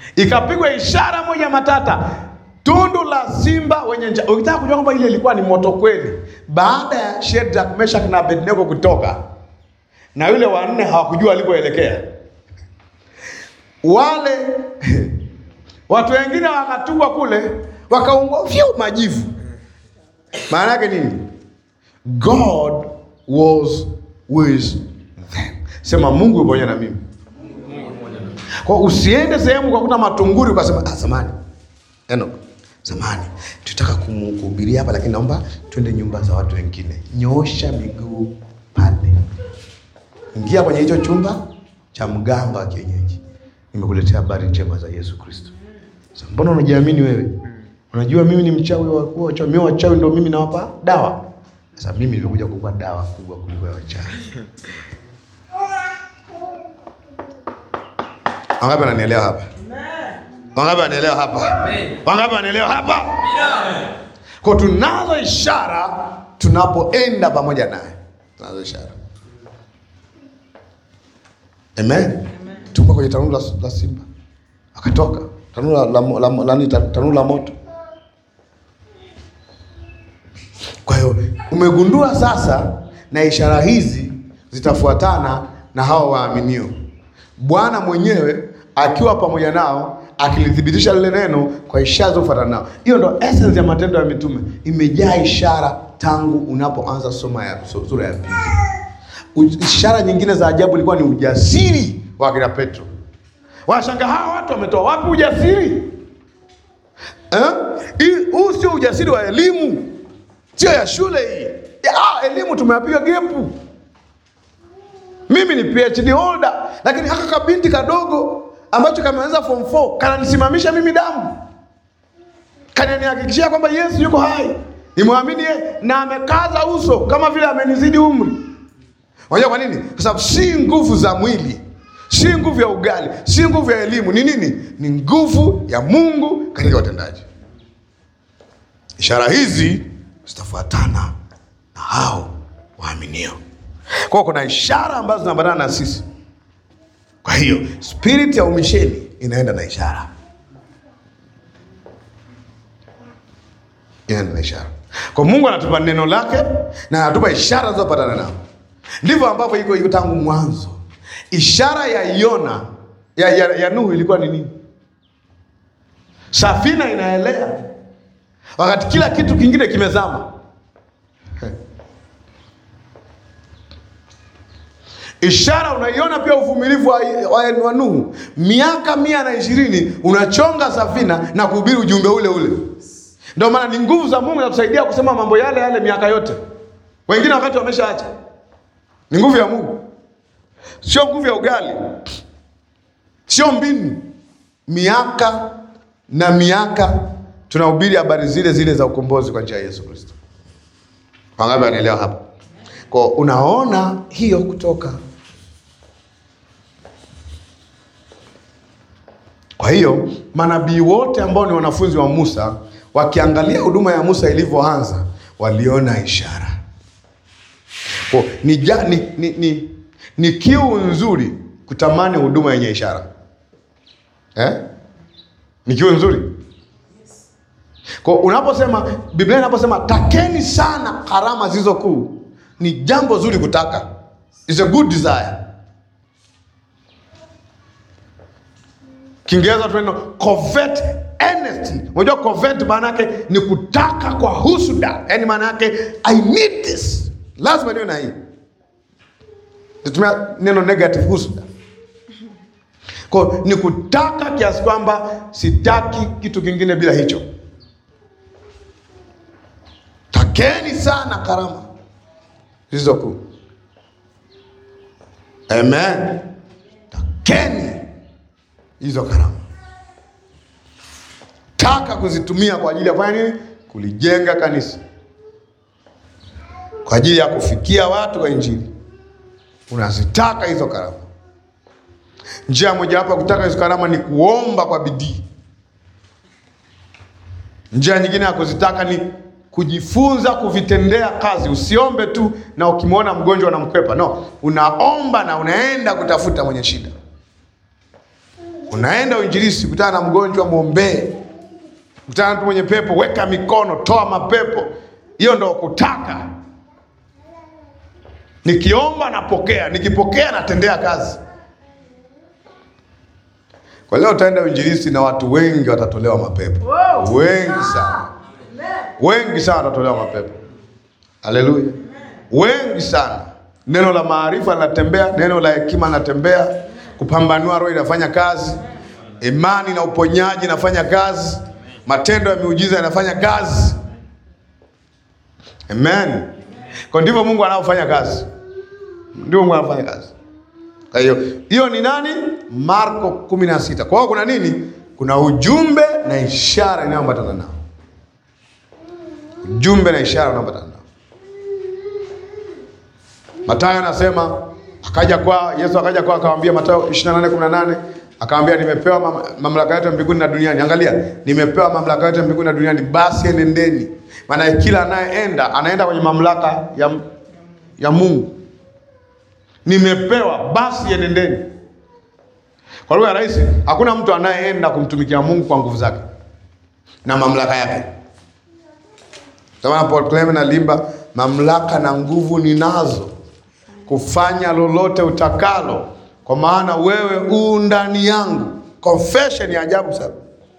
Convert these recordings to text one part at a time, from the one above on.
ikapigwa ishara moja matata, tundu la simba wenye njaa. Ukitaka kujua kwamba ile ilikuwa ni moto kweli, baada ya Shadrach, Meshach na Abednego kutoka na yule wanne hawakujua alikoelekea, wale watu wengine wakatupwa kule, wakaungua vyu majivu. Maana yake nini? God was with them. Sema Mungu yupo pamoja na mimi. Kwa usiende sehemu ukakuta matunguri ukasema ah, zamani Enoch, zamani tutaka kumu- kuhubiria hapa, lakini naomba twende nyumba za watu wengine. Nyoosha miguu pale, ingia kwenye hicho chumba cha mganga wa kienyeji, nimekuletea habari njema za Yesu Kristo. Sasa mbona unajiamini wewe? Unajua mimi ni mchawi wa kuwa wachawi, mimi wachawi ndio mimi nawapa dawa. Sasa mimi nimekuja kukupa dawa kubwa kuliko ya wachawi. Wangapi wananielewa hapa? Wangapi wananielewa hapa? Wangapi wananielewa hapa? Kwa tunazo ishara tunapoenda pamoja naye, tunazo ishara. Amen. Tumba kwenye tanuru la, la simba akatoka tanuru la, la, la, la, nani, tanuru la moto. Kwa hiyo umegundua sasa, na ishara hizi zitafuatana na hao waaminio, Bwana mwenyewe akiwa pamoja nao akilithibitisha lile neno kwa ishara zilizofuatana nao. Hiyo ndo essence ya Matendo ya Mitume, imejaa ishara tangu unapoanza soma ya su- sura ya pili. U- Ishara nyingine za ajabu ilikuwa ni ujasiri wa akina Petro. Wanashangaa hawa watu wametoa wapi ujasiri eh? Hii- Huu sio ujasiri wa elimu, sio ya shule hii. Ya, ah, elimu tumeapiga gepu. Mimi ni PhD holder, lakini haka kabinti kadogo ambacho kameanza form 4 kananisimamisha mimi damu, kananihakikishia kwamba Yesu yuko hai, nimwamini yeye, na amekaza uso kama vile amenizidi umri. Unajua kwa nini? Kwa sababu si nguvu za mwili, si nguvu ya ugali, si nguvu ya elimu. Ni nini? Ni nguvu ya Mungu katika utendaji. Ishara hizi zitafuatana na hao waaminio. Kwa hiyo kuna ishara ambazo zinaambatana na sisi. Kwa hiyo spirit ya umisheni inaenda na ishara, inaenda na ishara. Kwa Mungu anatupa neno lake na anatupa ishara zinazopatana nao. Ndivyo ambavyo iko iko tangu mwanzo. Ishara ya Yona ya, ya, ya Nuhu ilikuwa ni nini? Safina inaelea wakati kila kitu kingine kimezama. Ishara unaiona pia uvumilivu wa, wa, wa Nuhu, miaka mia na ishirini unachonga safina na kuhubiri ujumbe ule ule. Ndio maana ni nguvu za Mungu zakusaidia kusema mambo yale yale miaka yote, wengine wakati wameshaacha. Ni nguvu ya Mungu, sio nguvu ya ugali, sio mbinu. Miaka na miaka tunahubiri habari zile zile za ukombozi kwa njia ya Yesu Kristo. Wangapi wanaelewa hapa? Kwa unaona hiyo kutoka. Kwa hiyo manabii wote ambao ni wanafunzi wa Musa wakiangalia huduma ya Musa ilivyoanza, waliona ishara. Kwa ni, ja, ni, ni, ni, ni kiu nzuri kutamani huduma yenye ishara eh? Ni kiu nzuri kwa unaposema Biblia inaposema takeni sana karama zilizo kuu, ni jambo zuri kutaka, is a good desire. Kiingereza tuneno covet earnestly. Unajua covet maana yake ni kutaka kwa husuda, yaani maana yake I need this, lazima niwe na hii. Nitumia neno negative, husuda kwa ni kutaka kiasi kwamba sitaki kitu kingine bila hicho. Takeni sana karama zilizo kuu. Amen. Takeni hizo karama, taka kuzitumia kwa ajili ya kufanya nini? Kulijenga kanisa, kwa ajili ya kufikia watu wa Injili. Unazitaka hizo karama. Njia mojawapo ya kutaka hizo karama ni kuomba kwa bidii. Njia nyingine ya kuzitaka ni kujifunza kuvitendea kazi. Usiombe tu na ukimwona mgonjwa unamkwepa. No, unaomba na unaenda kutafuta mwenye shida. Unaenda uinjilisti, kutana na mgonjwa, mwombee. Kutana na mtu mwenye pepo, weka mikono, toa mapepo. Hiyo ndo kutaka. Nikiomba napokea, nikipokea natendea kazi. Kwa leo utaenda uinjilisti na watu wengi watatolewa mapepo, wengi sana, wengi sana watatolewa mapepo. Haleluya, wengi sana. Neno la maarifa linatembea, neno la hekima linatembea, kupambanua roho inafanya kazi, imani na uponyaji inafanya kazi, matendo ya miujiza yanafanya kazi. Amen. Kwa ndivyo Mungu anaofanya kazi, ndivyo Mungu anafanya kazi. Kwa hiyo hiyo ni nani? Marko kumi na sita. Kwa hiyo kuna nini? Kuna ujumbe na ishara inayoambatana nao, ujumbe na ishara inayoambatana nao. Mathayo anasema akaja kwa Yesu, akaja kwa akamwambia, Mathayo 28:18 akamwambia, nimepewa mam mamlaka yote mbinguni na duniani. Angalia, nimepewa mamlaka yote mbinguni na duniani, basi enendeni. Maana kila anayeenda anaenda kwenye mamlaka ya, ya Mungu. Nimepewa basi enendeni. Kwa lugha rahisi, hakuna mtu anayeenda kumtumikia Mungu kwa nguvu zake na mamlaka yake. Kama Paul Clement alimba, mamlaka na nguvu ninazo kufanya lolote utakalo, kwa maana wewe u ndani yangu. Confession ya ajabu sana.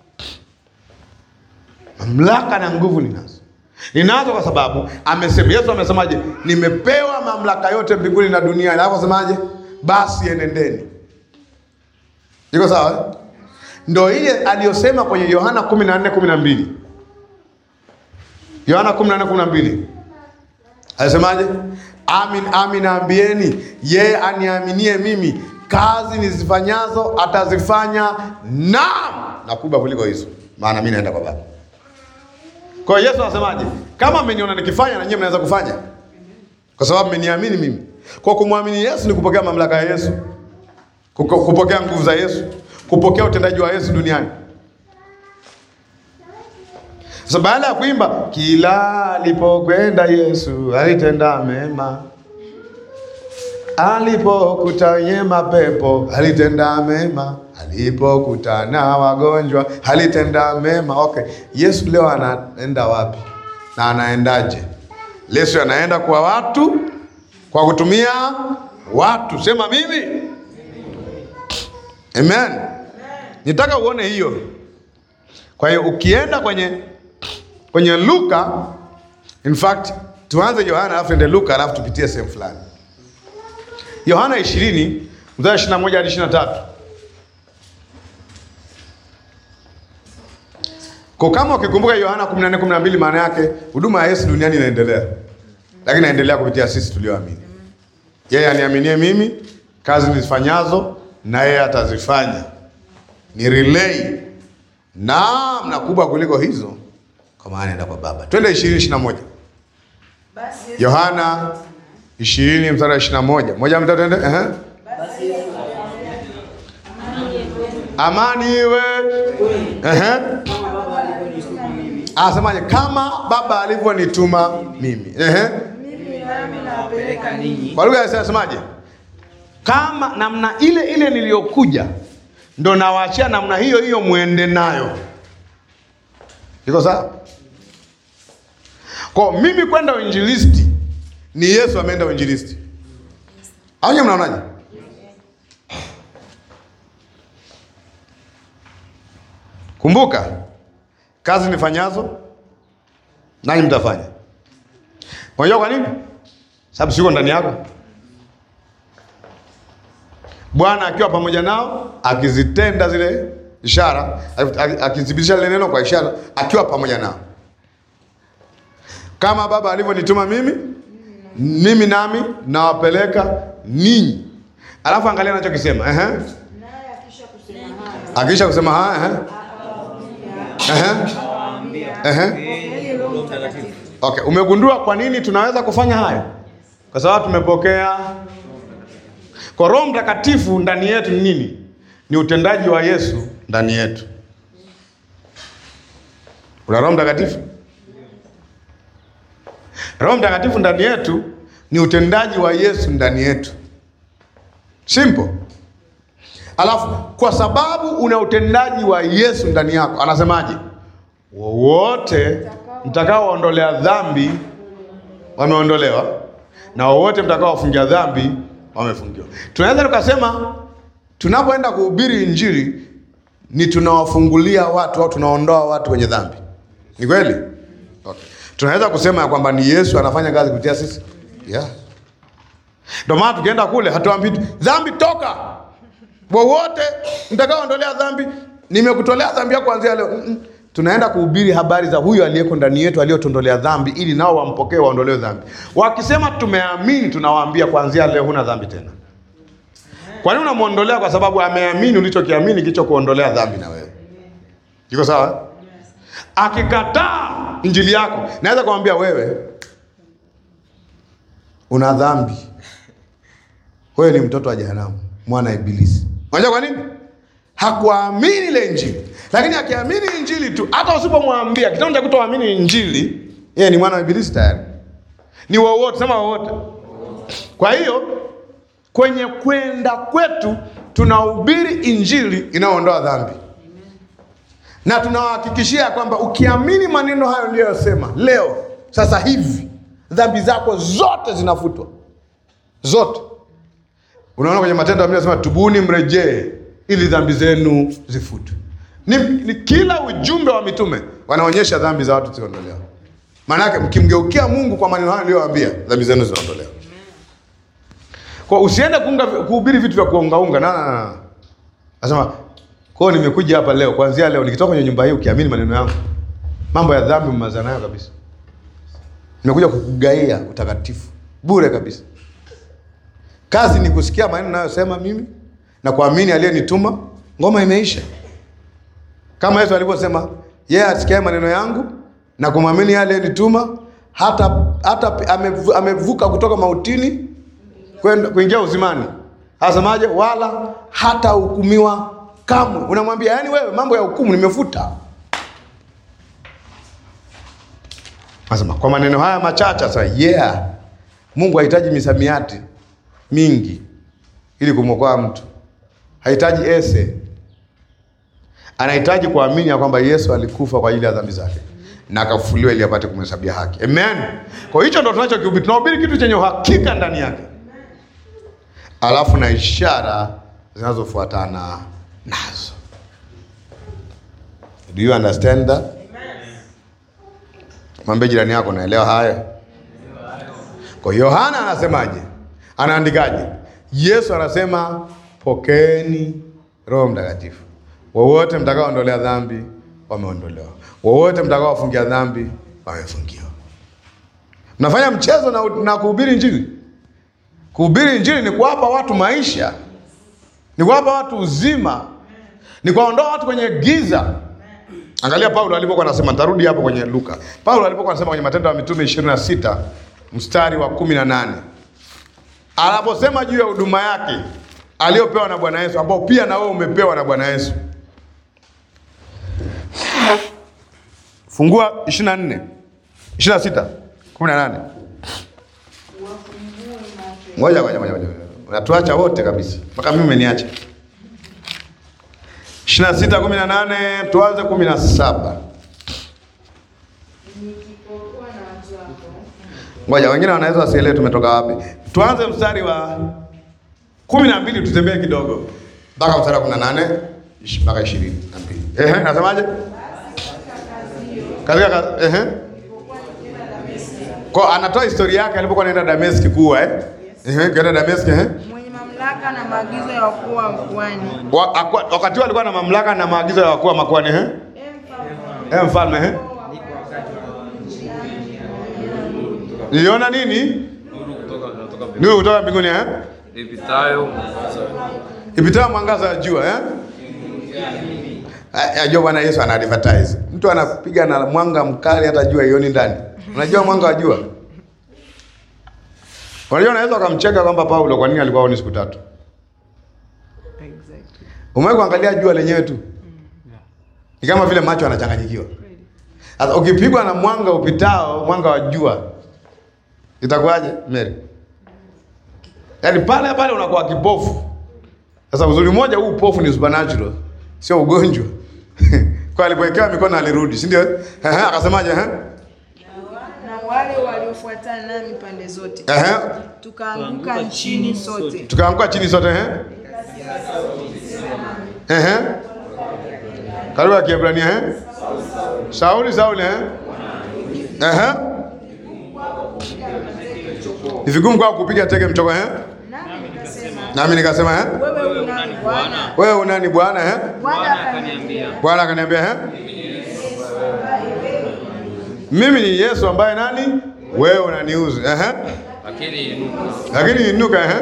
Mamlaka na nguvu ninazo, ninazo kwa sababu amesema. Yesu amesemaje? Nimepewa mamlaka yote mbinguni na duniani. Alafu asemaje? Basi enendeni. Iko sawa eh? Ndo ile aliyosema kwenye Yohana 14:12. Yohana 14:12 alisemaje? Amin, amin naambieni, yeye aniaminie mimi, kazi nizifanyazo atazifanya, naam, na kubwa kuliko hizo, maana mimi naenda kwa Baba. Kwa hiyo Yesu anasemaje? Kama mmeniona nikifanya, na nyinyi mnaweza kufanya, kwa sababu mmeniamini mimi. Kwa kumwamini Yesu ni kupokea mamlaka ya Yesu, kuko- kupokea nguvu za Yesu, kupokea utendaji wa Yesu duniani. Sasa baada ya kuimba kila alipokwenda Yesu alitenda mema, alipokuta wenye mapepo alitenda mema, alipokutana wagonjwa alitenda mema. Okay, Yesu leo anaenda wapi na anaendaje? Yesu anaenda kwa watu kwa kutumia watu. Sema mimi. Amen. Nitaka uone hiyo. Kwa hiyo ukienda kwenye kwenye Luka, in fact tuanze Yohana alafu ende Luka alafu tupitie sehemu fulani. Yohana 20 mstari 21 hadi 23. Kwa kama ukikumbuka Yohana 14 12, maana yake huduma ya Yesu duniani inaendelea, lakini inaendelea kupitia sisi tulioamini. Yeye aniaminie mimi, kazi nizifanyazo na yeye atazifanya. Ni relay naam, na kubwa kuliko hizo, kwa maana enda kwa Baba. Twende 20 21. Basi Yesu Yohana 20 mstari wa 21. Moja mtatu twende. Ehe. basi Yesu Amani iwe. Ehe. Asemaje? Kama Baba alivyonituma mimi. Ehe. mimi nami nawapeleka ninyi Kwa lugha ya Kiswahili asemaje? Kama namna ile ile niliyokuja ndo nawaachia namna hiyo hiyo mwende nayo. Iko sawa? Kwa mimi kwenda uinjilisti ni Yesu ameenda uinjilisti. Au nyinyi mnaonaje? Kumbuka kazi nifanyazo nanyi mtafanya. Unajua kwa nini? Sababu siko ndani yako. Bwana akiwa pamoja nao akizitenda zile ishara, akithibitisha lile neno kwa ishara, akiwa pamoja nao, kama Baba alivyonituma mimi, mimi nami nawapeleka ninyi. Alafu angalia anachokisema ehe, naye akisha kusema haya akisha kusema haya ehe, ehe, pokeeni Roho Mtakatifu okay. Umegundua kwa nini tunaweza kufanya hayo? Kwa sababu tumepokea kwa Roho Mtakatifu ndani yetu. Ni nini? Ni utendaji wa Yesu ndani yetu. Kuna Roho Mtakatifu. Roho Mtakatifu ndani yetu ni utendaji wa Yesu ndani yetu. Simple. Alafu kwa sababu una utendaji wa Yesu ndani yako, anasemaje? Wowote mtakaoondolea dhambi wameondolewa, na wowote mtakaofungia dhambi wamefungiwa. Tunaweza tukasema tunapoenda kuhubiri Injili ni tunawafungulia watu au tunaondoa watu kwenye dhambi. Ni kweli? Okay. Tunaweza kusema ya kwamba ni Yesu anafanya kazi kupitia sisi. Yeah. Ndio maana tukienda kule hatuambii tu, dhambi toka. Wowote mtakaoondolea dhambi, nimekutolea dhambi yako kuanzia leo. Mm-mm. Tunaenda kuhubiri habari za huyo aliyeko ndani yetu aliyotondolea dhambi ili nao wampokee waondolewe dhambi. Wakisema tumeamini, tunawaambia kuanzia leo huna dhambi tena. Kwa nini unamwondolea? Kwa sababu ameamini ulichokiamini kilichokuondolea dhambi na wewe. Iko sawa? Akikataa injili yako, naweza kumwambia wewe una dhambi, wewe ni mtoto wa jehanamu, mwana wa Ibilisi. Unajua kwa nini? Hakuamini ile injili, lakini akiamini injili tu, hata usipomwambia kitendo cha kutoamini injili, yeye ni mwana wa Ibilisi tayari, ni wowote, sema wowote. Kwa hiyo kwenye kwenda kwetu tunahubiri injili inayoondoa dhambi na tunawahakikishia kwamba ukiamini maneno hayo niliyosema leo sasa hivi dhambi zako zote zinafutwa zote. Unaona kwenye Matendo ya Mitume anasema tubuni, mrejee ili dhambi zenu zifutwe. Ni, ni kila ujumbe wa mitume wanaonyesha dhambi za watu ziondolewa. Maana yake mkimgeukia Mungu kwa maneno hayo niliyowaambia, dhambi zenu zinaondolewa. Kwa usiende kuunga kuhubiri vitu vya kuungaunga. Na na na. Nasema kwa hiyo nimekuja hapa leo, kuanzia leo nikitoka kwenye nyumba hii ukiamini maneno yangu, mambo ya dhambi mmazana nayo kabisa. Nimekuja kukugaia utakatifu bure kabisa. Kazi ni kusikia maneno ninayosema mimi na kuamini aliyenituma, ngoma imeisha. Kama Yesu alivyosema, yeye asikiaye maneno yangu na kumwamini yeye aliyenituma hata hata amevu- amevuka kutoka mautini kwenda kuingia uzimani. Asemaje? Wala hata hukumiwa kamwe. Unamwambia yani, wewe mambo ya hukumu nimefuta. Anasema kwa maneno haya machache sasa, yeah, Mungu hahitaji misamiati mingi ili kumwokoa mtu, hahitaji ese, anahitaji kuamini ya kwamba Yesu alikufa kwa ajili ya dhambi zake na akafufuliwa ili apate kumhesabia haki. Amen. Kwa hicho ndo tunachokihubiri, tunahubiri kitu chenye uhakika ndani yake, alafu na ishara zinazofuatana nazo. Do you understand that? Mwambie jirani yako, naelewa hayo. Kwa hiyo Yohana anasemaje? Anaandikaje? Yesu anasema pokeeni Roho Mtakatifu, wowote mtakaoondolea dhambi wameondolewa, wowote mtakaowafungia dhambi wamefungiwa. Mnafanya mchezo na, na kuhubiri Injili. Kuhubiri Injili ni kuwapa watu maisha, ni kuwapa watu uzima, ni kuwaondoa watu kwenye giza. Angalia Paulo alipokuwa anasema, nitarudi hapo kwenye Luka. Paulo alipokuwa anasema kwenye Matendo ya Mitume 26 mstari wa 18 anaposema juu ya huduma yake aliyopewa na Bwana Yesu, ambao pia na wewe umepewa na Bwana Yesu. Fungua 24 26 18. Ngoja ngoja ngoja, ngoja. unatuacha wote kabisa, mpaka mimi umeniacha. 26 18, tuanze 17. Nikipokuwa na watu wako Ngoja, wengine wanaweza wasielewe tumetoka wapi. Tuanze mstari wa kumi na mbili tutembee kidogo mpaka mstari wa kumi na nane ish- mpaka ishirini na mbili. Ehe, nasemaje? Katika kazi ehe, kwa anatoa historia yake alipokuwa anaenda Dameski kuwa eh, ehe, kaenda Dameski ehe, mwenye mamlaka na maagizo ya wakuu wa mkoani. Wa- akwa- wakati huo alikuwa na mamlaka na maagizo ya wakuu wa makuhani ehe, eh, mfalme ehe, niliona nini? Nuru kutoka mbinguni eh, ipitayo ipitayo mwangaza wa jua eh? Ah, Ajua Bwana Yesu ana advertise. Mtu anapiga na mwanga mkali hata jua ioni ndani. Unajua mwanga wa jua? Unajua unaweza ukamcheka kwamba Paulo kwa nini alikuwa aoni siku tatu. Umewahi kuangalia jua lenyewe tu? Ni kama vile macho yanachanganyikiwa. Sasa ukipigwa na mwanga upitao, mwanga wa jua itakuwaje Mary? Yaani pale pale unakuwa kipofu. Sasa uzuri mmoja huu upofu ni supernatural, sio ugonjwa. Kwa alipowekewa mikono alirudi, si ndio? Ehe, akasemaje ehe? Na wale waliofuatana nami pande zote Ehe. tukaanguka nchini sote. Tukaanguka chini sote ehe. Ehe. Karibu ya Kiebrania ehe. Sauli Sauli ehe. Ehe. Ni vigumu kwa kupiga teke mchoko ehe. Nami nikasema, Nami nikasema ehe. wewe unani Bwana? Wewe unani Bwana ehe? Bwana akaniambia, Bwana akaniambia ehe. Mimi ni Yesu ambaye nani? Wewe unaniuzi. Ehe. Lakini inuka Lakini inuka ehe.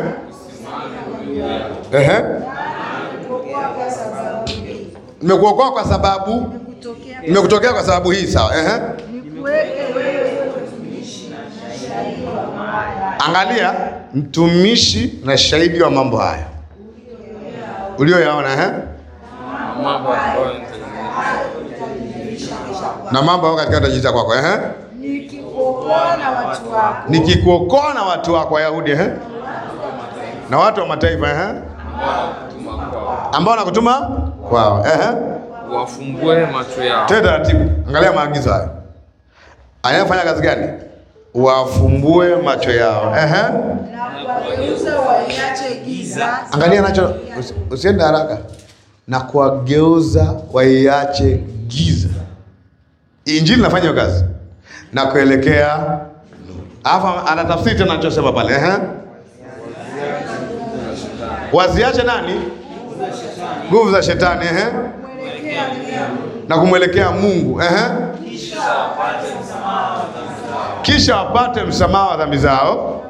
Ehe. kwa sababu hii Nimekuokoa kwa sababu kutokea nimekutokea kwa sababu hii sawa. Ehe. nikuweke wewe Angalia mtumishi na shahidi wa mambo haya ulioyaona ehe. mambo ambayo Na mambo hayo katika tajiza kwako ehe. nikikuokoa na watu wako Nikikuokoa na watu wako Wayahudi ehe. Na watu wa mataifa ehe. tuma kwao, Ambao nakutuma kwao ehe. wafumbue macho yao, Tena taratibu, angalia maagizo hayo. Anayefanya kazi gani? Wafumbue macho yao. Ehe. na kuwageuza waiache giza Angalia nacho, usi- usiende haraka. Na kuwageuza waiache giza. Injili inafanya hiyo kazi na kuelekea nuru. Alafu anatafsiri tena anachosema pale. Ehe. Waziache nani? Nguvu za shetani. Ehe. Na kumwelekea Mungu. Ehe. Kisha wapate msamaha wa dhambi zao.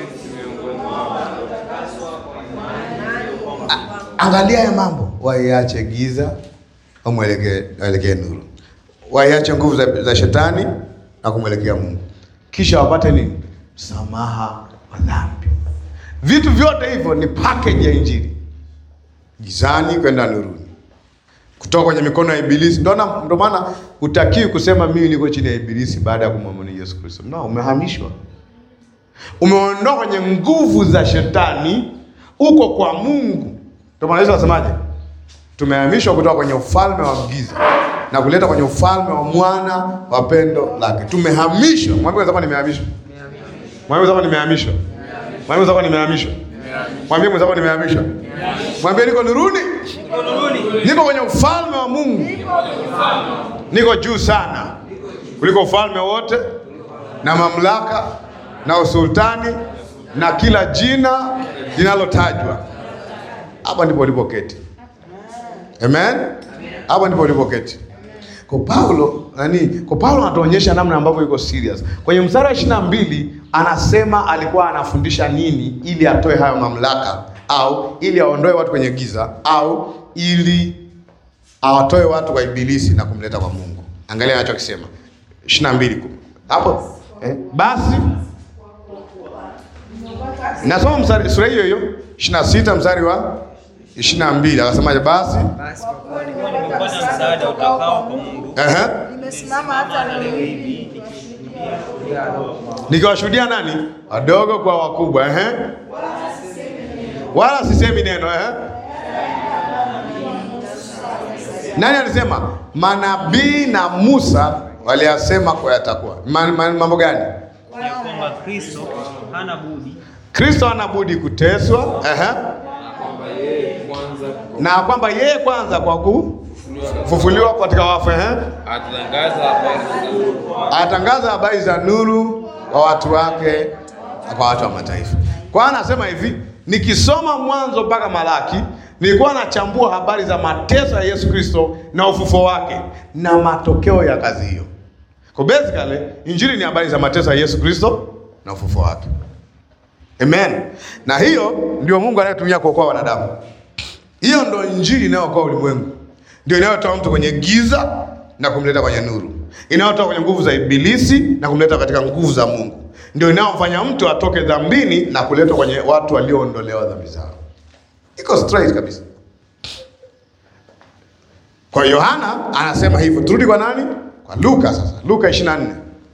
Angalia ya mambo, waiache giza, wamwelekee waelekee nuru, waiache nguvu za, za shetani na kumwelekea Mungu, kisha wapate nini? Msamaha wa dhambi. Vitu vyote hivyo ni package ya Injili, gizani kwenda nuruni, kutoka kwenye mikono ya Ibilisi. Ndio na- ndio maana hutakiwi kusema mimi niko chini ya Ibilisi baada ya kumwamini Yesu Kristo. No, umehamishwa umeondoka kwenye nguvu za shetani, uko kwa Mungu. Ndio maana Yesu anasemaje? Tumehamishwa kutoka kwenye ufalme wa giza na kuleta kwenye ufalme wa mwana wa pendo lake. Tumehamishwa. Mwambie mwenzako nimehamishwa. Mwambie mwenzako nimehamishwa. Mwambie mwenzako nimehamishwa. Mwambie mwenzako nimehamishwa. Mwambie niko nuruni. Niko kwenye ufalme wa Mungu. Niko juu sana kuliko ufalme wote na mamlaka na usultani na kila jina linalotajwa. Hapa ndipo ulipoketi. Amen. Hapa ndipo ulipoketi. Kwa Paulo nani? Kwa Paulo anatuonyesha namna ambavyo yuko serious. Kwenye mstari wa 22 anasema alikuwa anafundisha nini ili atoe hayo mamlaka au ili aondoe watu kwenye giza au ili awatoe watu kwa ibilisi na kumleta kwa Mungu. Angalia anachokisema 22 kum- hapo eh? Basi nasoma mstari sura hiyo hiyo 26 mstari wa 22 akasemaje? Basi Basi kwa kuwa nilikuwa nimepata msaada utokao kwa Mungu, ehe, nimesimama hata leo hivi nikiwashuhudia nani? Wadogo kwa wakubwa, ehe, wala sisemi neno, ehe. Nani alisema? Manabii na Musa waliyasema kwa yatakuwa. Ma- ma- Mambo gani? ya kwamba Kristo hana budi Kristo hana budi kuteswa, ehe, kwanza na kwamba yeye kwanza kwa kufufuliwa katika wafu, ehe, atatangaza habari za nuru atangaza habari za nuru kwa watu wake na kwa watu wa mataifa. Kwa hiyo anasema hivi, nikisoma Mwanzo mpaka Malaki nilikuwa nachambua habari za mateso ya Yesu Kristo na ufufuo wake na matokeo ya kazi hiyo. Kwa basically injili ni habari za mateso ya Yesu Kristo na ufufuo wake. Amen. Na hiyo ndio Mungu anayetumia kuokoa wanadamu. Hiyo ndio injili inayookoa ulimwengu, ndio inayotoa mtu kwenye giza na kumleta kwenye nuru, inayotoa kwenye nguvu za ibilisi na kumleta katika nguvu za Mungu, ndio inayomfanya mtu atoke dhambini na kuletwa kwenye watu walioondolewa dhambi zao. Iko straight kabisa. Kwa Yohana anasema hivyo. Turudi kwa nani? Kwa Luka sasa. Luka 24.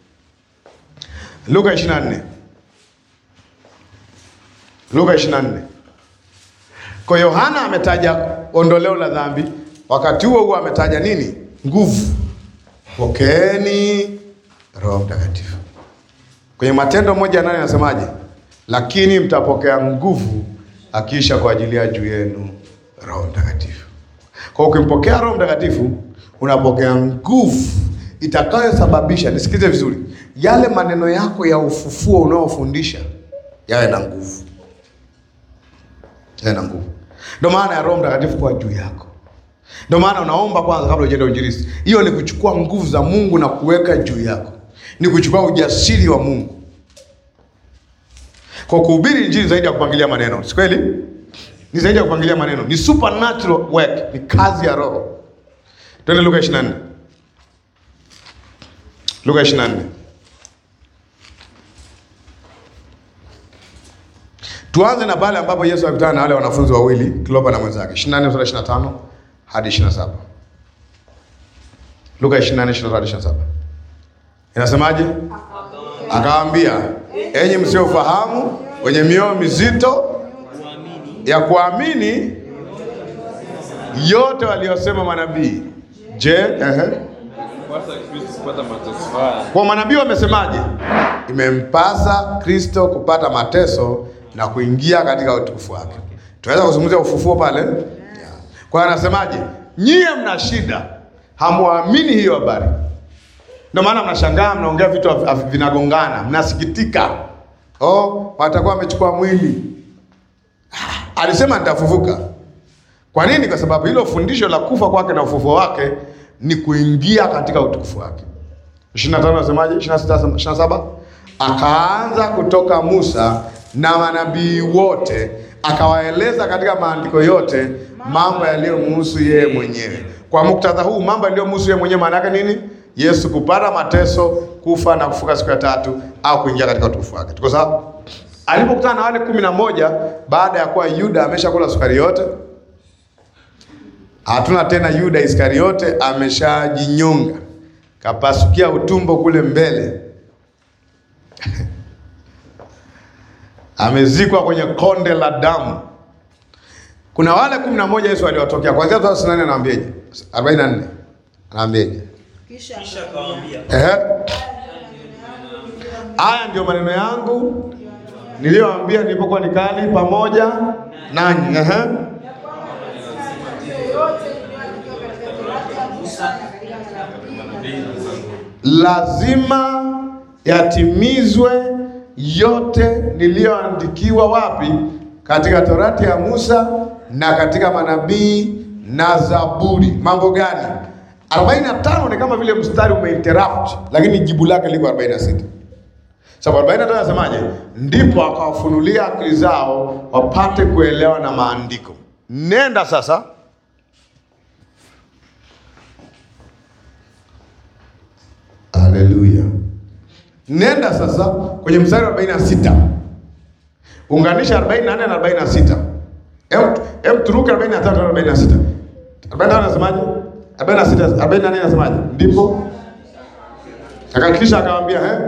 Luka 24. Luka 24. Kwa hiyo Yohana ametaja ondoleo la dhambi, wakati huo huo ametaja nini? Nguvu. Pokeeni Roho Mtakatifu. Kwenye Matendo moja nane anasemaje? Lakini mtapokea nguvu akiisha kwa ajili ya juu yenu Roho Mtakatifu. Kwa hiyo ukimpokea Roho Mtakatifu unapokea nguvu itakayosababisha, nisikize vizuri, yale maneno yako ya ufufuo unaofundisha yawe na nguvu, yawe na nguvu. Ndio maana ya Roho Mtakatifu kwa juu yako. Ndio maana unaomba kwanza kabla hujaenda uinjilisti. Hiyo ni kuchukua nguvu za Mungu na kuweka juu yako, ni kuchukua ujasiri wa Mungu. Kwa kuhubiri injili zaidi ya kupangilia maneno, si kweli? Ni zaidi ya kupangilia maneno, ni supernatural work, ni kazi ya Roho. Twende Luka 24. Luka 24. Tuanze na pale ambapo Yesu alikutana na wale wanafunzi wawili Klopa na mwenzake. 24 sura 25 hadi 27. Luka 24 23 hadi 27. Inasemaje? Akawaambia, enyi msiofahamu, wenye mioyo mizito ya kuamini yote waliyosema manabii. Je, ehe. Kupasa Kristo kupata mateso haya Kwa manabii wamesemaje? Imempasa Kristo kupata mateso na kuingia katika utukufu wake. Tunaweza kuzungumzia ufufuo pale. Yeah. Kwa hiyo anasemaje? Nyie mna shida, hamwamini hiyo habari, ndio maana mnashangaa, mnaongea vitu havi- havi- vinagongana, mnasikitika. Oh, watakuwa wamechukua mwili. Ah, Alisema nitafufuka. Kwa nini? Kwa sababu hilo fundisho la kufa kwake na ufufuo wake ni kuingia katika utukufu wake. 25 nasemaje? 26 27 akaanza kutoka Musa na manabii wote akawaeleza katika maandiko yote mambo yaliyomhusu yeye mwenyewe. Kwa muktadha huu, mambo yaliyomhusu yeye mwenyewe maana yake nini? Yesu kupata mateso, kufa na kufuka siku ya tatu, au kuingia katika utukufu wake. Tuko sawa? Alipokutana na wale kumi na moja baada ya kuwa Yuda ameshakula sukari yote, hatuna tena Yuda Iskariote ameshajinyonga, kapasukia utumbo kule mbele, amezikwa kwenye konde la damu. Kuna wale kumi na moja Yesu aliwatokea kuanzia thelathini na nane anawaambiaje? arobaini na nne anawaambiaje? Kisha Kisha akawaambia, Ehe. Haya ndio maneno yangu niliyowaambia nilipokuwa nikali pamoja nanyi. Ehe. yote iliyoandikwa katika Torati ya Musa na katika manabii lazima yatimizwe yote niliyoandikiwa wapi? Katika Torati ya Musa na katika manabii na Zaburi. Mambo gani? 45 ni kama vile mstari umeinterrupt, lakini jibu lake liko 46. Sababu 45 anasemaje? Ndipo akawafunulia akili zao wapate kuelewa na maandiko. Nenda sasa Haleluya. Nenda sasa kwenye mstari wa 46. Unganisha 44 na 46. Hem hem turuke 43 na 46. 45 anasemaje? 46 44 anasemaje? Ndipo akakisha akamwambia eh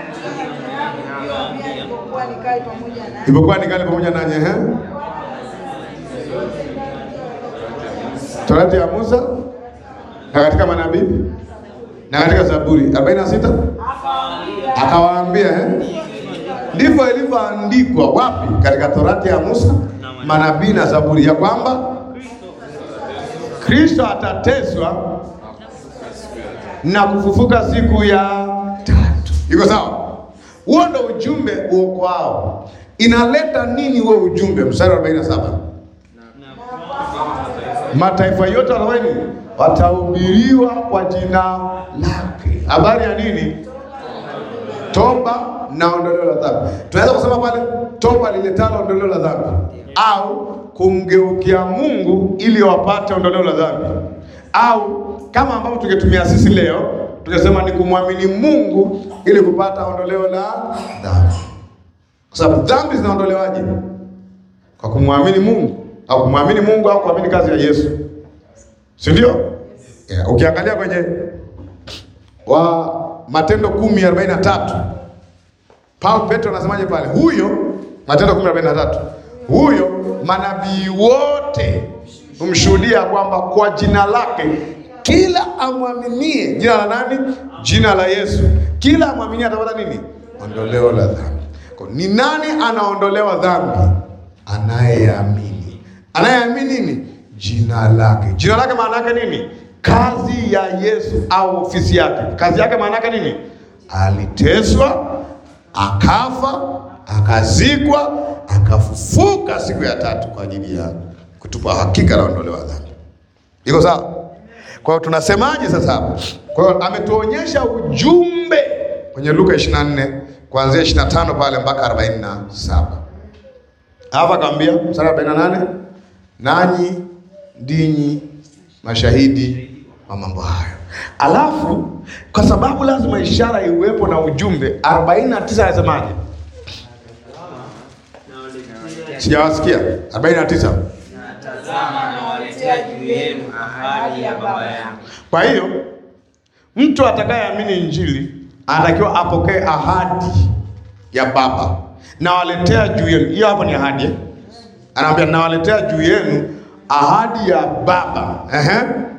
nilipokuwa nikali pamoja na Ilipokuwa nikali pamoja nanyi eh Torati ya Musa na katika manabii na katika Zaburi 46 akawaambia eh ndivyo ilivyoandikwa wapi? Katika Torati ya Musa, manabii na Zaburi, ya kwamba Kristo atateswa na kufufuka siku ya tatu. Iko sawa? Huo ndo ujumbe uokoao. Inaleta nini huo ujumbe? Mstari wa 47 mataifa yote watafanya nini? Watahubiriwa kwa jina lake. Habari ya nini? Toba na ondoleo la dhambi. Tunaweza kusema pale toba liletalo ondoleo la dhambi, au kumgeukia Mungu ili wapate ondoleo la dhambi, au kama ambavyo tungetumia sisi leo tungesema ni kumwamini Mungu ili kupata ondoleo la dhambi, kwa sababu dhambi zinaondolewaje? Kwa kumwamini Mungu au kumwamini Mungu au kuamini kazi ya Yesu, si ndio? Yeah, ukiangalia kwenye wa Matendo kumi arobaini na tatu Paulo Petro anasemaje pale? Huyo Matendo kumi arobaini na tatu huyo manabii wote humshuhudia kwamba kwa jina lake kila amwaminie. Jina la nani? Jina la Yesu. Kila amwaminie atapata nini? Ondoleo la dhambi. Kwa ni nani anaondolewa dhambi? Anayeamini. Anayeamini nini? Jina lake. Jina lake maana yake nini? Kazi ya Yesu au ofisi yake. Kazi yake maana yake nini? Aliteswa, akafa, akazikwa, akafufuka siku ya tatu kwa ajili ya kutupa hakika la ondoleo la dhambi. Iko sawa? Kwa hiyo tunasemaje sasa hapa? Kwa hiyo ametuonyesha ujumbe kwenye Luka 24 kuanzia 25 pale mpaka 47. Hapa kaambia mstari wa 48, nanyi ndinyi mashahidi wa mambo hayo. Alafu kwa sababu lazima ishara iwepo na ujumbe, 49 anasemaje? Sijawasikia 49. Tazama nawaletea juu yenu ahadi ya Baba yangu. Kwa hiyo mtu atakayeamini Injili anatakiwa apokee ahadi ya Baba, nawaletea juu yenu. Hiyo hapo ni ahadi eh? Anaambia nawaletea juu yenu ahadi ya Baba. Ehe.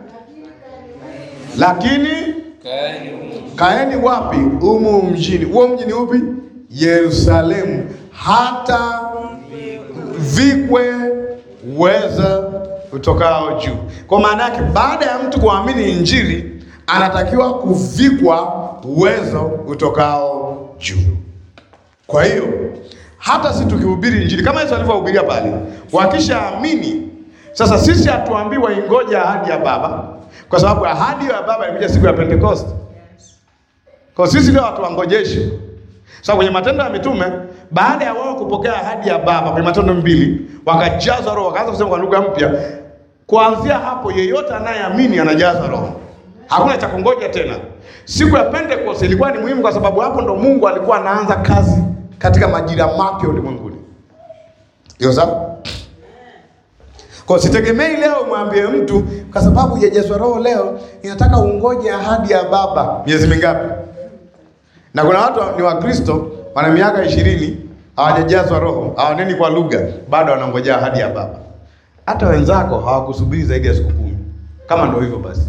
Lakini Kaeni humu. kaeni wapi? Humu mjini. Huo mji ni upi? Yerusalemu, hata vikwe uweza utokao juu. Kwa maana yake, baada ya mtu kuamini Injili, anatakiwa kuvikwa uwezo utokao juu. Kwa hiyo hata si tukihubiri Injili kama Yesu alivyohubiria pale, wakishaamini sasa, sisi hatuambii waingoja ahadi ya Baba, kwa sababu ahadi ya Baba ilikuja siku ya Pentekoste. Kwa sisi leo hatuwangojeshi. Sasa kwenye Matendo ya Mitume, baada ya wao kupokea ahadi ya Baba kwenye Matendo mbili, wakajazwa Roho, wakaanza kusema kwa lugha mpya. Kuanzia hapo, yeyote anayeamini anajazwa Roho, hakuna cha kungoja tena. Siku ya Pentecost ilikuwa ni muhimu, kwa sababu hapo ndo Mungu alikuwa anaanza kazi katika majira mapya ulimwenguni. Hiyo sawa? Kwa sitegemei leo mwambie mtu kwa sababu hujajazwa Roho leo, inataka ungoje ahadi ya Baba miezi mingapi? Na kuna watu ni Wakristo wana miaka ishirini hawajajazwa Roho, hawaneni kwa lugha, bado wanangojea ahadi ya Baba. Hata wenzako hawakusubiri zaidi ya siku kumi. Kama ndio hivyo basi,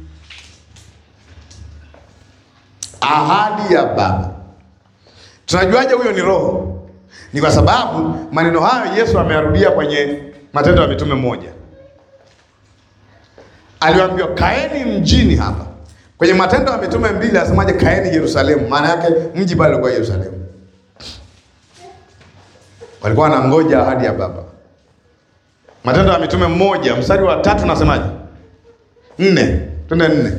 ahadi ya Baba. Tunajuaje huyo ni Roho? Ni kwa sababu maneno hayo Yesu ameyarudia kwenye Matendo ya Mitume moja. Aliwaambiwa kaeni mjini hapa. Kwenye Matendo ya Mitume mbili asemaje? Kaeni Yerusalemu. Maana yake mji pale ulikuwa Yerusalemu. Walikuwa wanangoja ahadi ya Baba. Matendo ya Mitume mmoja mstari wa tatu nasemaje? Nne, twende nne.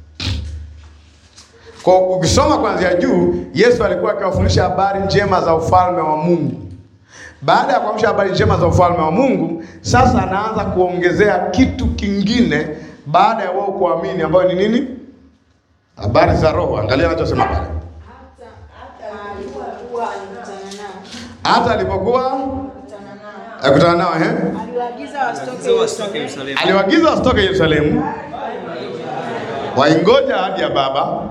Kwa ukisoma kuanzia juu, Yesu alikuwa akiwafundisha habari njema za ufalme wa Mungu. Baada ya kuamsha habari njema za ufalme wa Mungu, sasa anaanza kuongezea kitu kingine baada ya wao kuamini, ambayo ni nini? Habari za Roho. Angalia anachosema pale, hata alipokuwa akutana nao, ehe, Aliwaagiza wasitoke Sio wasitoke Yerusalemu. aliwaagiza wasitoke Yerusalemu, waingoja ahadi ya Baba.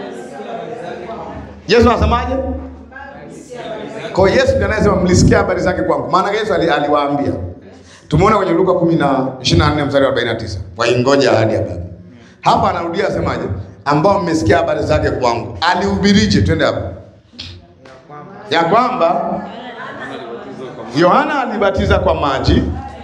Yesu anasemaje? Kwa hiyo Yesu ndiye anayesema mlisikia habari zake kwangu. Maana Yesu ali- aliwaambia. Tumeona kwenye Luka 10 na 24 mstari wa 49. Waingoja ahadi ya Baba. Hapa anarudia asemaje? Ambao mmesikia habari zake kwangu. Alihubirije? Twende hapo. Ya kwamba Yohana alibatiza kwa maji,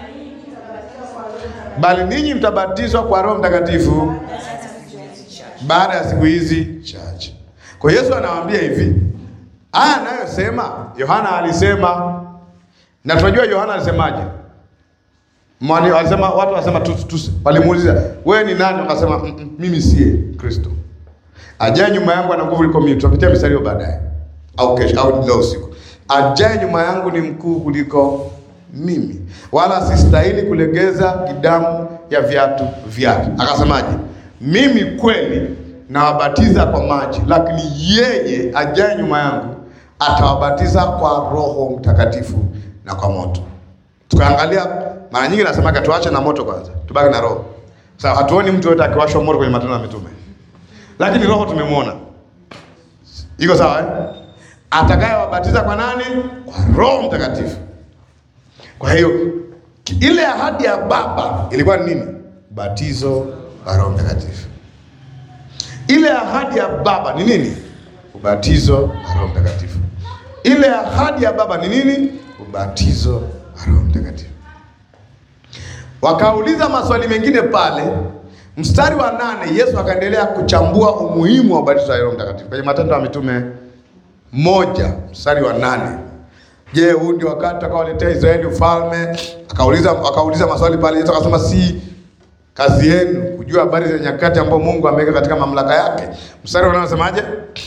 bali ninyi mtabatizwa kwa Roho Mtakatifu baada ya siku hizi chache. Kwa hiyo Yesu anawaambia hivi, haya anayosema Yohana alisema, na tunajua Yohana alisemaje? Mwani alisema watu wasema tu, tu, walimuuliza wewe ni nani? Akasema "Mm, mm, mimi siye Kristo, ajaye nyuma yangu ana nguvu kuliko mimi. Tutapitia mistari hiyo baadaye au kesho au leo usiku. Ajaye nyuma yangu ni mkuu kuliko mimi, wala sistahili kulegeza kidamu ya viatu vyake. Akasemaje? Mimi kweli nawabatiza kwa maji, lakini yeye ajaye nyuma yangu atawabatiza kwa Roho Mtakatifu na kwa moto. Tukaangalia mara nyingi nasemaga tuache na moto kwanza, tubaki na roho. Sasa hatuoni mtu yote akiwashwa moto kwenye Matendo ya Mitume, lakini roho tumemwona. Iko sawa eh? Atakayewabatiza kwa nani? Kwa Roho Mtakatifu. Kwa hiyo ki- ile ahadi ya Baba ilikuwa ni nini? Ubatizo wa Roho Mtakatifu. Ile ahadi ya Baba ni nini? Ubatizo wa Roho Mtakatifu. Ile ahadi ya Baba ni nini? Ubatizo wa Roho Mtakatifu. Wakauliza maswali mengine pale, mstari wa nane, Yesu akaendelea kuchambua umuhimu wa ubatizo wa Roho Mtakatifu kwenye Matendo ya Mitume moja mstari wa nane. Je, huu ndio wakati akawaletea Israeli ufalme? Akauliza, akauliza maswali pale. Yesu akasema si kazi yenu kujua habari za nyakati ambayo Mungu ameweka katika mamlaka yake. Mstari wa nane unasemaje?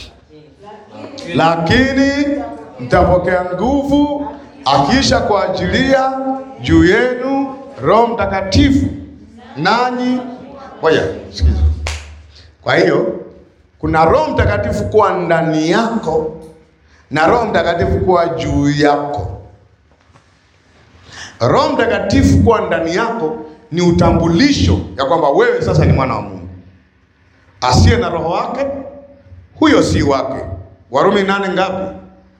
Lakini mtapokea nguvu akiisha kuajilia juu yenu Roho Mtakatifu, nanyi ngoja sikiza. Kwa hiyo kuna Roho Mtakatifu kuwa ndani yako na Roho Mtakatifu kuwa juu yako. Roho Mtakatifu kuwa ndani yako ni utambulisho ya kwamba wewe sasa ni mwana wa Mungu. Asiye na roho wake huyo si wake. Warumi nane ngapi?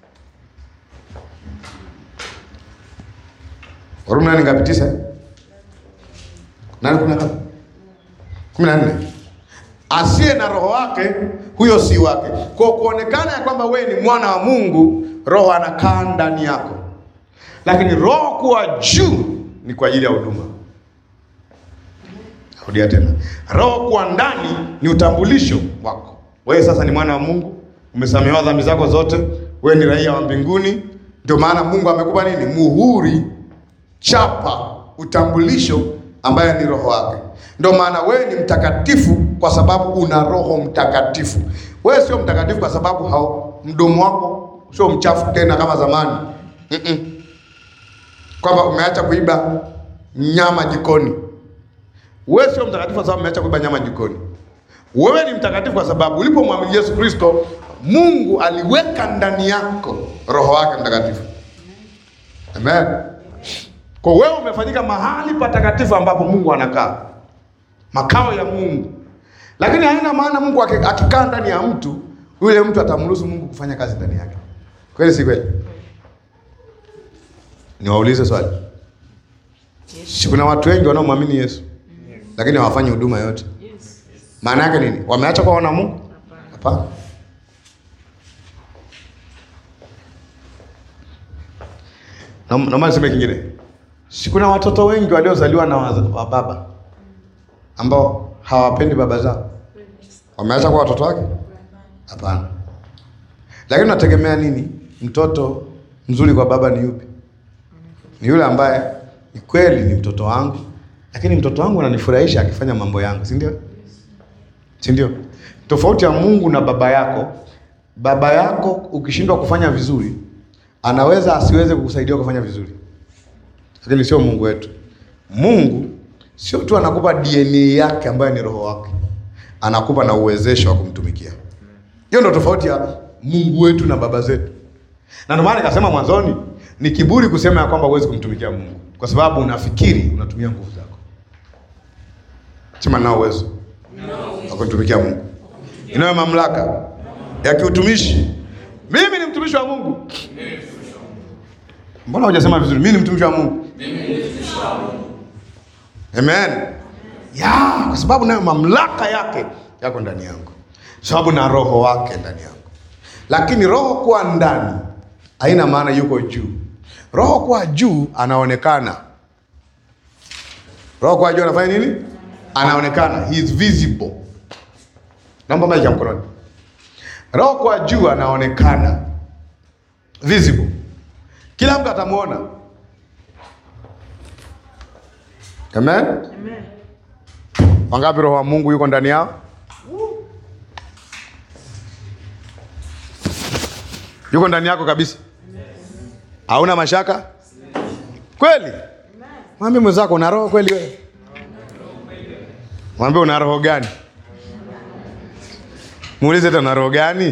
Warumi nane ngapi? Tisa? eh? Nane kumi na ngapi? kumi na nne. Asiye na roho wake huyo si wake. Kwa kuonekana ya kwamba wewe ni mwana wa Mungu, roho anakaa ndani yako, lakini roho kuwa juu ni kwa ajili ya huduma. Rudia tena, roho kuwa ndani ni utambulisho wako. Wewe sasa ni mwana wa Mungu, umesamehewa dhambi zako zote, wewe ni raia wa mbinguni. Ndio maana Mungu amekupa nini? Muhuri, chapa, utambulisho ambaye ni roho wake. Ndio maana wewe ni mtakatifu kwa sababu una Roho Mtakatifu. Wewe sio mtakatifu kwa sababu hao mdomo wako sio mchafu tena kama zamani. Mm-mm. Kwamba umeacha kuiba nyama jikoni. Wewe sio mtakatifu kwa sababu umeacha kuiba nyama jikoni. Wewe ni mtakatifu kwa sababu ulipomwamini Yesu Kristo, Mungu aliweka ndani yako Roho wake Mtakatifu. Amen. Kwa wewe umefanyika mahali patakatifu ambapo Mungu anakaa, makao ya Mungu. Lakini haina maana Mungu aki- akikaa ndani ya mtu, yule mtu atamruhusu Mungu kufanya kazi ndani yake. Kweli si kweli? Niwaulize swali. Si kuna watu wengi wanaomwamini Yesu lakini hawafanyi huduma yote. Maana yake nini? Wameacha kuwa wana Mungu? Hapana. Na- Naomba niseme kingine. Si kuna watoto wengi waliozaliwa na waza- wa baba ambao hawapendi baba zao, wameacha kuwa watoto wake? Hapana. Lakini unategemea nini? Mtoto mzuri kwa baba ni yupi? Ni yule ambaye ni kweli ni mtoto wangu, lakini mtoto wangu ananifurahisha akifanya mambo yangu, si ndio? Si ndio? Tofauti ya Mungu na baba yako, baba yako ukishindwa kufanya vizuri, anaweza asiweze kukusaidia kufanya vizuri, lakini sio Mungu wetu. Mungu sio tu anakupa DNA yake ambayo ni roho wake, anakupa na uwezesho wa kumtumikia. Hiyo ndio tofauti ya Mungu wetu na baba zetu, na ndio maana nikasema mwanzoni, ni kiburi kusema ya kwamba huwezi kumtumikia Mungu kwa sababu unafikiri unatumia nguvu zako. Sema nao uwezo wa kumtumikia Mungu, inayo mamlaka ya kiutumishi. Mimi ni mtumishi wa Mungu. Mbona hujasema vizuri? Mimi ni mtumishi wa Mungu. Amen. Ya, kwa sababu nayo mamlaka yake yako ndani yangu, sababu na roho wake ndani yangu. Lakini roho kuwa ndani haina maana yuko juu. Roho kuwa juu anaonekana. Roho kuwa juu anafanya nini? Anaonekana, he is visible. Naomba maji ya mkononi. Roho kwa juu anaonekana visible, kila mtu atamwona. Amen. Amen. Wangapi roho wa Mungu yuko ndani yao? Yuko ndani yako kabisa, hauna mashaka kweli? Mwambie mwenzako una roho kweli wewe? Mwambie una roho gani? Muulize tena, una roho gani?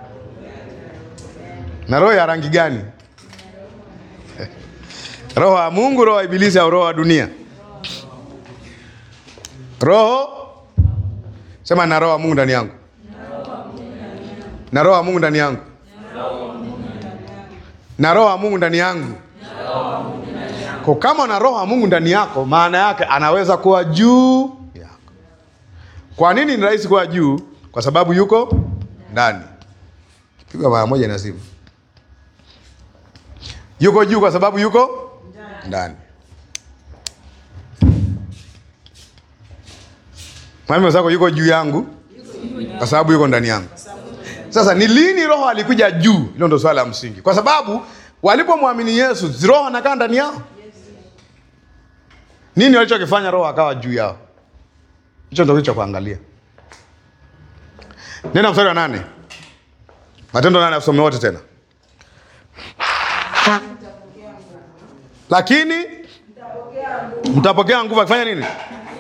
Na roho ya rangi gani? Roho wa Mungu, roho wa Ibilisi au roho wa dunia? Roho sema, na roho wa Mungu ndani yangu, na roho wa Mungu ndani yangu, na roho wa Mungu ndani yangu. Kwa kama una roho wa Mungu ndani yako, maana yake anaweza kuwa juu yako. Kwa nini ni rahisi kuwa juu? Kwa sababu yuko ndani. Pigwa mara moja na simu. Yuko juu kwa sababu yuko ndani. Mwambie mwenzako yuko juu yangu kwa sababu yuko ndani yangu. Sasa ni lini roho alikuja juu? Hilo ndo swala la msingi, kwa sababu walipomwamini Yesu, si roho anakaa ndani yao. Nini walichokifanya roho akawa juu yao? Hicho ndo kitu cha kuangalia. Nenda mstari wa nane, Matendo nane, asome wote tena. Lakini mtapokea nguvu akifanya nini?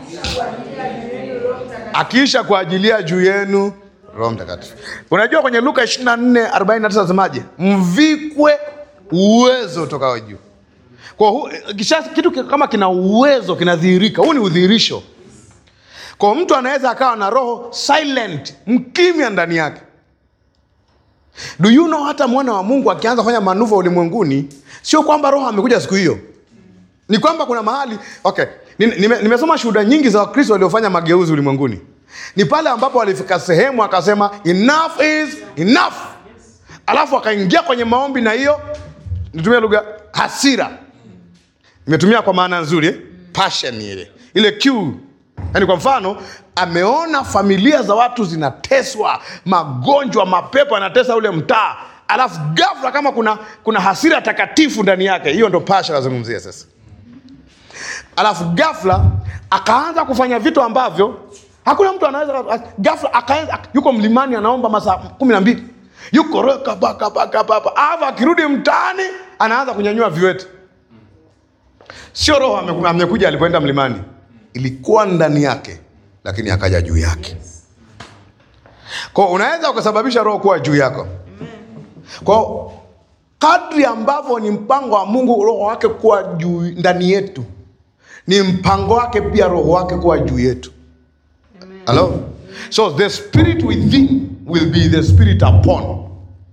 Akiisha kuajilia juu yenu Roho Mtakatifu. Unajua kwenye Luka 24 49 nasemaje? Mvikwe uwezo utokao juu. Kwa hu, kisha kitu ki- kama kina uwezo kinadhihirika, huu ni udhihirisho. Kwa mtu anaweza akawa na roho silent, mkimya ndani yake. Do you know hata mwana wa Mungu akianza kufanya manuva ulimwenguni, sio kwamba roho amekuja siku hiyo, ni kwamba kuna mahali okay. Nime- nime- Nimesoma shuhuda nyingi za Wakristo waliofanya mageuzi ulimwenguni, ni pale ambapo walifika sehemu akasema enough is enough, alafu akaingia kwenye maombi, na hiyo nitumia lugha hasira, imetumia kwa maana nzuri eh? passion ile ile Q. Yaani kwa mfano ameona familia za watu zinateswa, magonjwa, mapepo yanatesa ule mtaa, alafu ghafla kama kuna kuna hasira takatifu ndani yake, hiyo ndo passion nazungumzia sasa alafu ghafla akaanza kufanya vitu ambavyo hakuna mtu anaweza ghafla akaanza yuko mlimani anaomba masaa kumi na mbili yuko reka baka baka baka alafu akirudi mtaani anaanza kunyanyua viwete sio roho ame- amekuja alipoenda mlimani ilikuwa ndani yake lakini akaja juu yake kwao unaweza ukasababisha roho kuwa juu yako kwao kadri ambavyo ni mpango wa mungu roho wake kuwa juu ndani yetu ni mpango wake pia roho wake kuwa juu yetu Hello? so the spirit within will be the spirit upon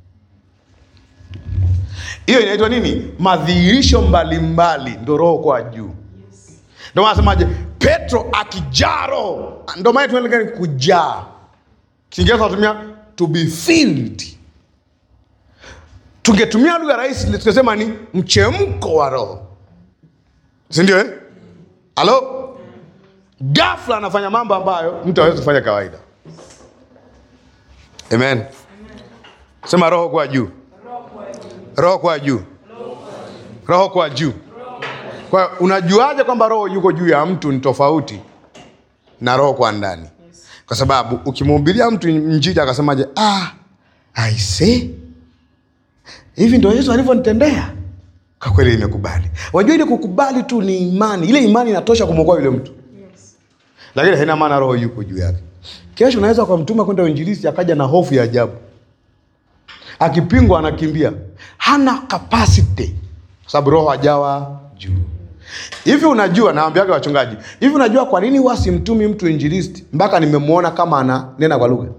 hiyo inaitwa nini madhihirisho mbalimbali ndo roho kwa juu ndo maana nasemaje petro akijaa roho ndo maana tunaelekea kujaa kiingereza tunatumia to be filled tungetumia lugha rahisi tungesema ni mchemko wa roho sindio eh? halo ghafla anafanya mambo ambayo mtu hawezi kufanya kawaida amen sema roho kwa juu roho kwa juu roho kwa juu kwa hiyo unajuaje kwamba roho yuko juu ya mtu ni tofauti na roho kwa ndani kwa sababu ukimhubiria mtu njiji akasemaje ah, aise hivi ndo yesu alivyonitendea kwa kweli imekubali wajua ile kukubali tu ni imani ile imani inatosha kumwokoa yule mtu lakini haina maana roho yuko juu yake kesho unaweza ukamtuma kwenda uinjilisti akaja na hofu ya ajabu akipingwa anakimbia hana capacity kwa sababu roho hajawa juu hivi unajua naambiaga wachungaji hivi unajua kwa nini huwa simtumi mtu injilisti mpaka nimemwona kama ananena kwa lugha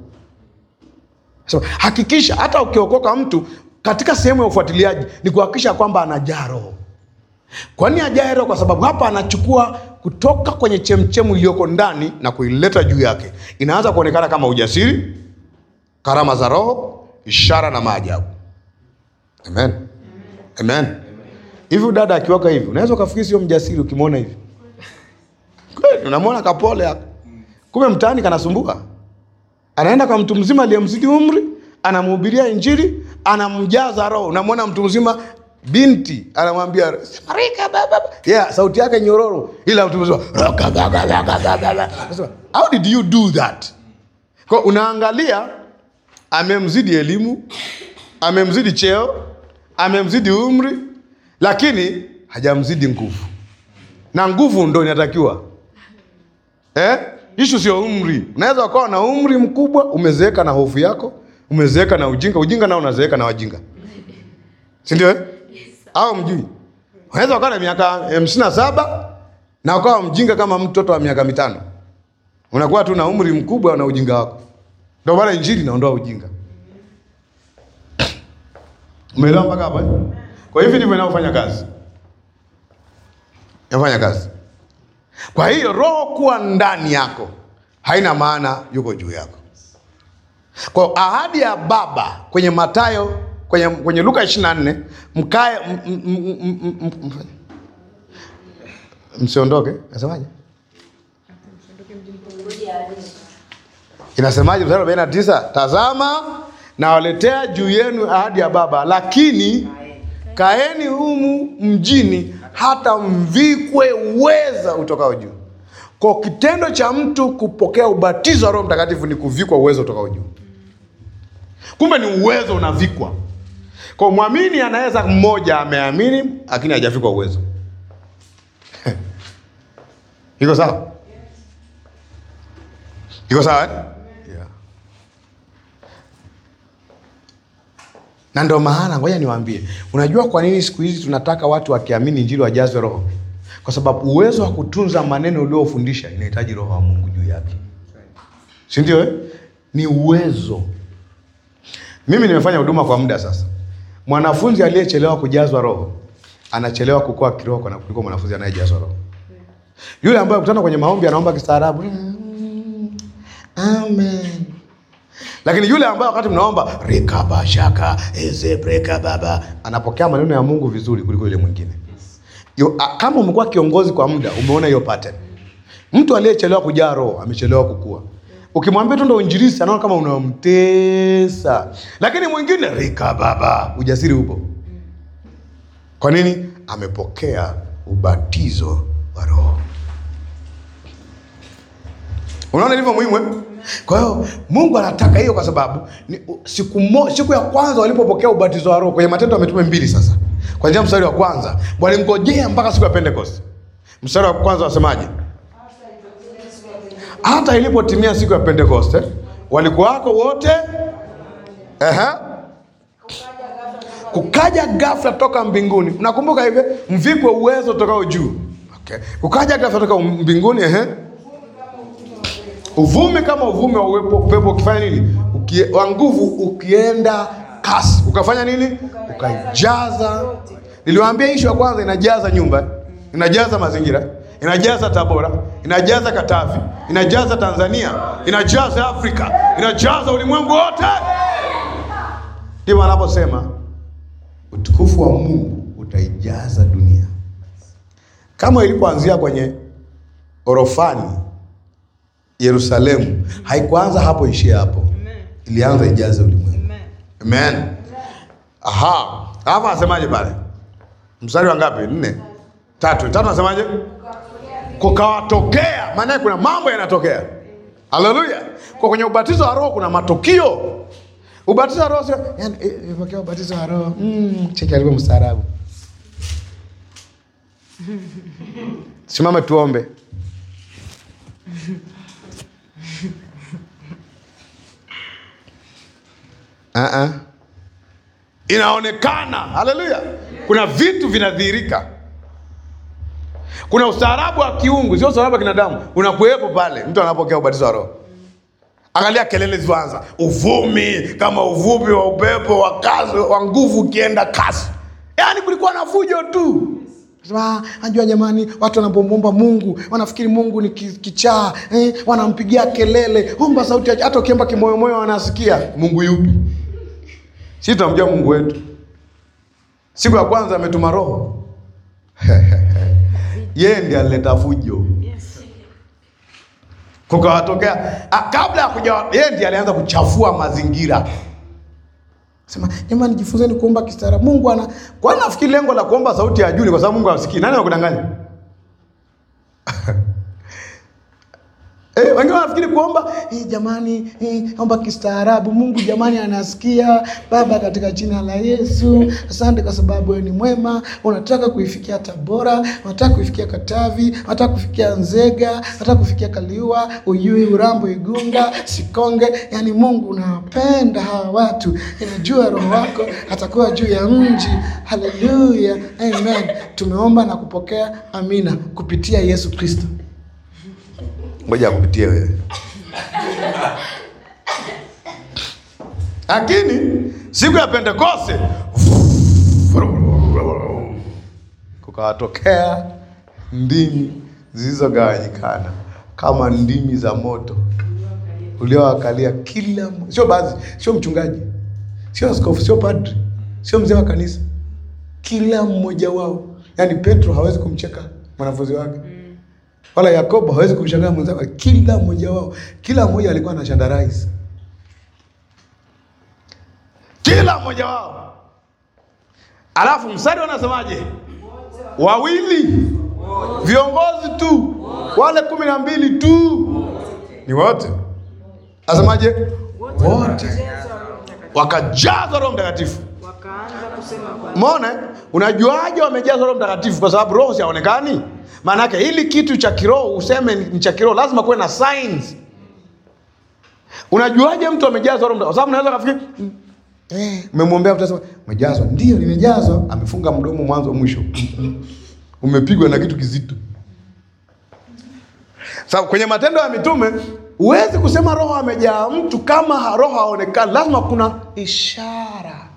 so, hakikisha hata ukiokoka mtu katika sehemu ya ufuatiliaji ni kuhakikisha kwamba anajaa roho kwa nini ajae roho kwa sababu hapa anachukua kutoka kwenye chemchemu iliyoko ndani na kuileta juu yake inaanza kuonekana kama ujasiri karama za roho ishara na maajabu amen amen hivi dada akiwaka hivi unaweza ukafikiri sio mjasiri ukimwona hivi kweli unamwona kapole hapa kumbe mtaani kanasumbua anaenda kwa mtu mzima aliyemzidi umri anamhubiria injili anamjaza roho unamwona mtu mzima binti anamwambia "Marika, ba, ba, ba." yeah, sauti yake nyororo ila mtu mzima "Roka, ba, ba, ba, ba, ba, ba, ba." Nasema, how did you do that kwa unaangalia amemzidi elimu amemzidi cheo amemzidi umri lakini hajamzidi nguvu na nguvu ndo inatakiwa eh? ishu sio umri unaweza ukawa na umri mkubwa umezeeka na hofu yako umezeeka na ujinga ujinga nao unazeeka na wajinga sindio eh? au mjui unaweza ukawa na miaka hamsini na saba na ukawa mjinga kama mtoto wa miaka mitano unakuwa tu na umri mkubwa na ujinga wako ndio maana injili inaondoa ujinga umeelewa mpaka hapa eh? kwa hivi ndivyo inavyofanya kazi Inafanya kazi. Kwa hiyo roho kuwa ndani yako haina maana yuko juu yako. Kwa hiyo ahadi ya Baba kwenye Mathayo kwenye, kwenye Luka 24 mkae m- m- m- m- m- m- msiondoke, nasemaje? Inasemaje mstari wa 49? Tazama nawaletea juu yenu ahadi ya Baba, lakini kaeni humu mjini hata mvikwe uweza utokao juu. Kwa kitendo cha mtu kupokea ubatizo wa Roho Mtakatifu ni kuvikwa uwezo utokao juu. Kumbe ni uwezo unavikwa. Kwa mwamini anaweza mmoja ameamini lakini hajavikwa uwezo. Iko sawa? Iko sawa eh? Yeah. Na ndio maana ngoja niwaambie, unajua kwa nini siku hizi tunataka watu wakiamini injili wajazwe roho? Kwa sababu uwezo wa kutunza maneno uliofundisha inahitaji roho wa Mungu juu yake, si ndio? Eh? Ni uwezo. Mimi nimefanya huduma kwa muda sasa. Mwanafunzi aliyechelewa kujazwa roho anachelewa kukua kiroho kwa- kuliko mwanafunzi anayejazwa roho. Yule ambaye kutana kwenye maombi anaomba kistaarabu, "Mm, amen. Lakini yule ambaye wakati mnaomba rekaba shaka ezebreka baba anapokea maneno ya Mungu vizuri kuliko yule mwingine. Yo, a- kama umekuwa kiongozi kwa muda, umeona hiyo pattern. Mtu aliyechelewa kujaa roho amechelewa kukua. Ukimwambia tu ndo injilisi, anaona kama unamtesa, lakini mwingine rika baba, ujasiri upo. Kwa nini? Amepokea ubatizo wa Roho. Unaona ilivyo muhimu eh? Kwa hiyo Mungu anataka hiyo, kwa sababu ni, siku, mo, siku ya kwanza walipopokea ubatizo wa Roho kwenye Matendo ya Mitume mbili, sasa kwanzia mstari wa kwanza walingojea mpaka siku ya Pentecost. Mstari wa kwanza wasemaje? Hata ilipotimia siku ya Pentekoste walikuwako wote ehe, kukaja ghafla toka mbinguni. Mnakumbuka hivi, mvikwe uwezo tokao juu. Okay. Kukaja ghafla toka mbinguni ehe, uvumi kama uvumi wa uwepo upepo ukifanya nini? Ukie, wa nguvu ukienda kasi, ukafanya nini? Ukajaza. Niliwaambia ishu ya kwanza inajaza nyumba, inajaza mazingira, inajaza Tabora, inajaza Katavi, inajaza Tanzania, inajaza Afrika, inajaza ulimwengu wote. Ndivyo anaposema utukufu wa Mungu utaijaza dunia, kama ilipoanzia kwenye orofani Yerusalemu. Haikuanza hapo ishie hapo, ilianza ijaze ulimwengu. Amen. Aha, hapa anasemaje pale? Mstari wa ngapi? Nne, tatu, tatu. Anasemaje? Kukawatokea, maana kuna mambo yanatokea. Haleluya! Kwa kwenye ubatizo wa Roho kuna matukio. Ubatizo wa Roho sio yani, eh, nimepokea ubatizo wa Roho. Mm, cheki alivyo mstaarabu. Simame tuombe. Uh-uh. Inaonekana, haleluya, kuna vitu vinadhihirika. Kuna ustaarabu wa kiungu, sio ustaarabu wa kinadamu, unakuwepo pale mtu anapokea ubatizo wa Roho. Angalia kelele zilizoanza, uvumi kama uvumi wa upepo wa kasi wa nguvu ukienda kasi, yaani kulikuwa na fujo tu. Sema, najua jamani, watu wanapomwomba Mungu wanafikiri Mungu ni ki- kichaa eh, wanampigia kelele, omba sauti, ya- hata ukiomba kimoyomoyo wanasikia. Mungu yupi? Sisi tunamjua Mungu wetu. Siku ya kwanza ametuma Roho, yeye ndiye alileta fujo kukawatokea ah, kabla ya kuja, yeye ndiye alianza kuchafua mazingira. Sema jamani, jifunzeni kuomba kistaarabu. Mungu ana kwani nafikiri lengo la kuomba sauti ya juu ni kwa sababu Mungu hasikii. Nani anakudanganya? Eh, wengine wanafikiri kuomba eh, jamani eh, omba kistaarabu. Mungu jamani anasikia. Baba, katika jina la Yesu, asante kwa sababu wewe ni mwema. Unataka kuifikia Tabora, unataka kuifikia Katavi, unataka kufikia Nzega, unataka kufikia Kaliua, Uyui, Urambo, Igunga, Sikonge. Yani Mungu unawapenda hawa watu, inajua roho wako atakuwa juu ya mji. Haleluya, amen. Tumeomba na kupokea, amina, kupitia Yesu Kristo. Ngoja akupitie wewe. Lakini siku ya Pentekoste kukawatokea ndimi zilizogawanyikana kama ndimi za moto uliowakalia kila mmo- sio baadhi, sio mchungaji, sio askofu, sio padri, sio mzee wa kanisa, kila mmoja wao. Yaani Petro hawezi kumcheka mwanafunzi wake wala Yakobo hawezi kumshangaa mwenzake, kila mmoja wao, kila mmoja alikuwa na shandarais, kila mmoja wao. Alafu mstari wanasemaje? Wawili viongozi tu, wale kumi na mbili tu ni wote. Asemaje? Wote wakajazwa Roho Mtakatifu. Wakaanza kusema kwa Umeona? eh? Unajuaje wamejazwa Roho Mtakatifu? Kwa sababu roho haonekani. Maana yake hili kitu cha kiroho useme ni cha kiroho, lazima kuwe na signs. Unajuaje mtu amejazwa Roho Mtakatifu? Kwa sababu unaweza kafikiri "Mm, eh, umemwombea mtu asema umejazwa, ndio nimejazwa, amefunga mdomo mwanzo mwisho. Umepigwa na kitu kizito. Sababu kwenye Matendo ya Mitume huwezi kusema roho amejaa mtu kama ha- roho haonekani, lazima kuna ishara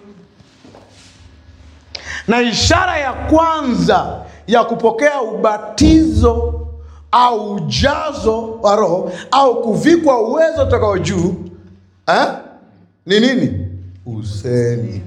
na ishara ya kwanza ya kupokea ubatizo au ujazo wa roho au kuvikwa uwezo utokao juu eh? ni nini? Usemi.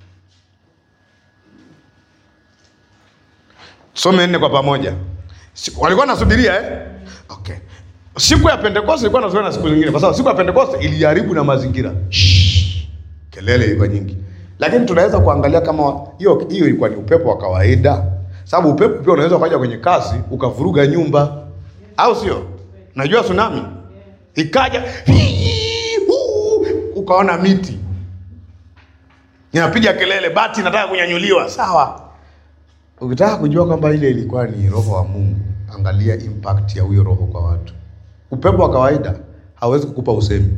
Some nne kwa pamoja. Si- Walikuwa nasubiria eh? Okay. Siku ya Pentekoste ilikuwa nasubiria na siku zingine, kwa sababu siku ya Pentekoste iliharibu na mazingira. Shhh. Kelele ilikuwa nyingi, lakini tunaweza kuangalia kama hiyo hiyo ilikuwa ni upepo wa kawaida, sababu upepo pia unaweza ukaja kwenye kasi ukavuruga nyumba, au sio? Najua tsunami ikaja, huu, ukaona miti inapiga kelele, bati inataka kunyanyuliwa, sawa. Ukitaka kujua kwamba ile ilikuwa ni roho wa Mungu, angalia impact ya huyo roho kwa watu. Upepo wa kawaida hawezi kukupa usemi,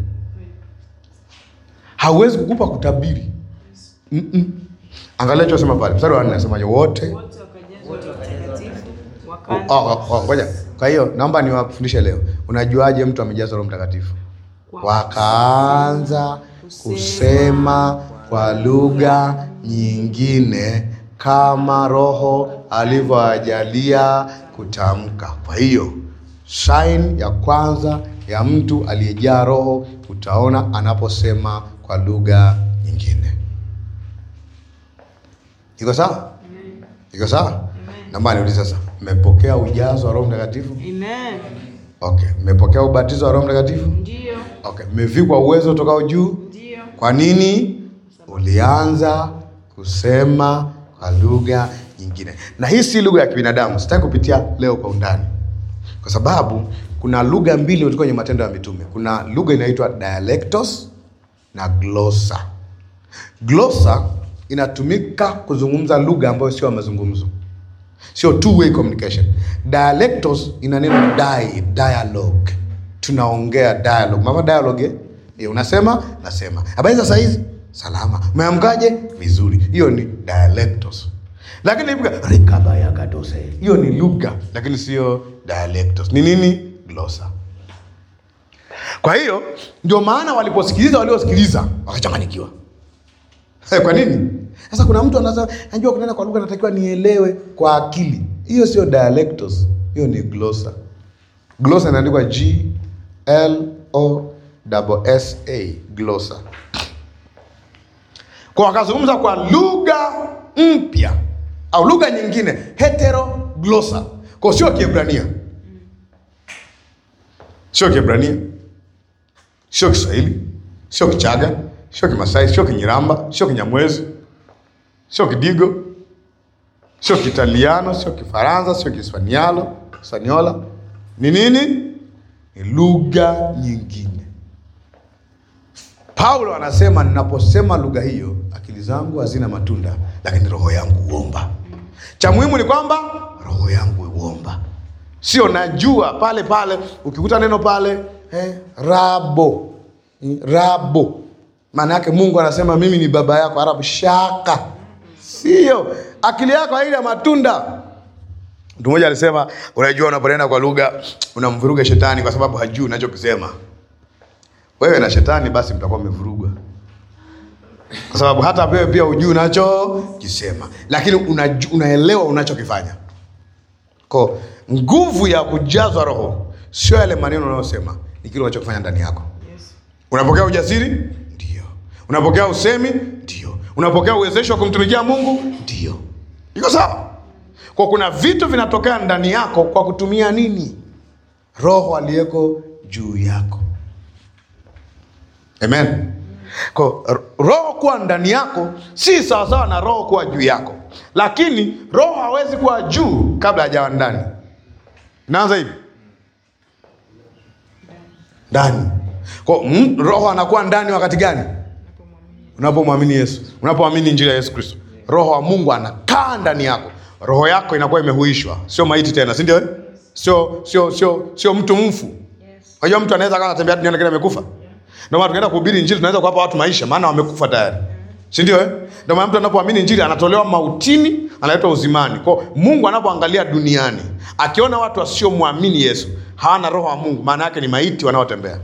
hawezi kukupa kutabiri. Mm-mm. Angalia chosema pale mstari wa nne nasemaje? Wote wote wakajazwa Roho Mtakatifu Oh, wakaanza oh, oh, ngoja. Kwa hiyo naomba niwafundishe leo, unajuaje mtu amejazwa Roho Mtakatifu? Wakaanza kusema kwa lugha nyingine kama Roho alivyowajalia kutamka. Kwa hiyo sign ya kwanza ya mtu aliyejaa Roho utaona anaposema kwa lugha nyingine. Iko sawa? Iko sawa? Naomba niulize sasa, mmepokea ujazo wa Roho Mtakatifu? Amen. Okay, mmepokea ubatizo wa Roho Mtakatifu? Ndio, Okay, mmevikwa uwezo utokao juu? ndio. Kwa nini ulianza kusema kwa lugha nyingine? Na hii si lugha ya kibinadamu, sitaki kupitia leo kwa undani, kwa sababu kuna lugha mbili kutoka kwenye Matendo ya Mitume. Kuna lugha inaitwa dialectos na glossa. Glossa inatumika kuzungumza lugha ambayo sio ya mazungumzo, sio two way communication. Dialectos ina neno di, dialogue, tunaongea dialogue. Mama dialogue eh? Eh, unasema nasema, habari za saa hizi salama, umeamkaje? Vizuri. Hiyo ni dialectos. Lakini ibuka rikabaya kadose, hiyo ni lugha, lakini sio dialectos. Ni nini? Glossa. Kwa hiyo ndio maana waliposikiliza waliosikiliza wakachanganyikiwa. Eh, Kwa nini? Sasa kuna mtu anasema najua kunena kwa lugha natakiwa nielewe kwa akili. Hiyo sio dialectos, hiyo ni glossa. Glossa inaandikwa G L O S A, glossa. Kwa wakazungumza kwa lugha mpya au lugha nyingine, heteroglossa. Kwa sio Kiebrania, sio Kiebrania, sio Kiswahili, sio Kichaga, sio Kimasai, sio Kinyiramba, sio Kinyamwezi, sio Kidigo, sio Kitaliano, sio Kifaransa, sio Kispanialo, Spaniola. Ni nini? Ni lugha nyingine. Paulo anasema ninaposema lugha hiyo, akili zangu hazina matunda, lakini roho yangu huomba. Cha muhimu ni kwamba roho yangu huomba, sio najua pale pale. Ukikuta neno pale eh, rabo Mm, rabo, maana yake Mungu anasema mimi ni baba yako. Arabu shaka, sio akili yako haina matunda. Mtu mmoja alisema, unajua, unaponena kwa lugha unamvuruga shetani kwa sababu hajui unachokisema. Wewe na shetani basi mtakuwa mmevurugwa, kwa sababu hata wewe pia hujui unachokisema, lakini unaju, unaelewa unachokifanya. Kwa nguvu ya kujazwa Roho sio yale maneno unayosema, ni kile unachokifanya ndani yako. Unapokea ujasiri? Ndio. Unapokea usemi? Ndio. Unapokea uwezesho wa kumtumikia Mungu? Ndio. Iko sawa? Kwa kuna vitu vinatokea ndani yako kwa kutumia nini? Roho aliyeko juu yako. Amen. Kwa r- roho kuwa ndani yako si sawasawa na roho kuwa juu yako, lakini roho hawezi kuwa juu kabla hajawa ndani. Inaanza hivi ndani. Kwa mm, roho anakuwa ndani wakati gani? Unapomwamini Yesu, unapoamini injili ya Yesu Kristo, roho wa Mungu anakaa ndani yako, roho yako inakuwa imehuishwa, sio maiti tena, si ndio? eh? Sio sio sio sio mtu mfu. Unajua mtu anaweza kama anatembea duniani lakini amekufa. Ndio maana tunaenda kuhubiri injili, tunaweza kuwapa watu maisha, maana wamekufa tayari, si ndio? eh? Ndio maana mtu anapoamini injili anatolewa mautini, analetwa uzimani. Kwa hiyo Mungu anapoangalia duniani, akiona watu wasiomwamini Yesu hawana roho wa Mungu, maana yake ni maiti wanaotembea.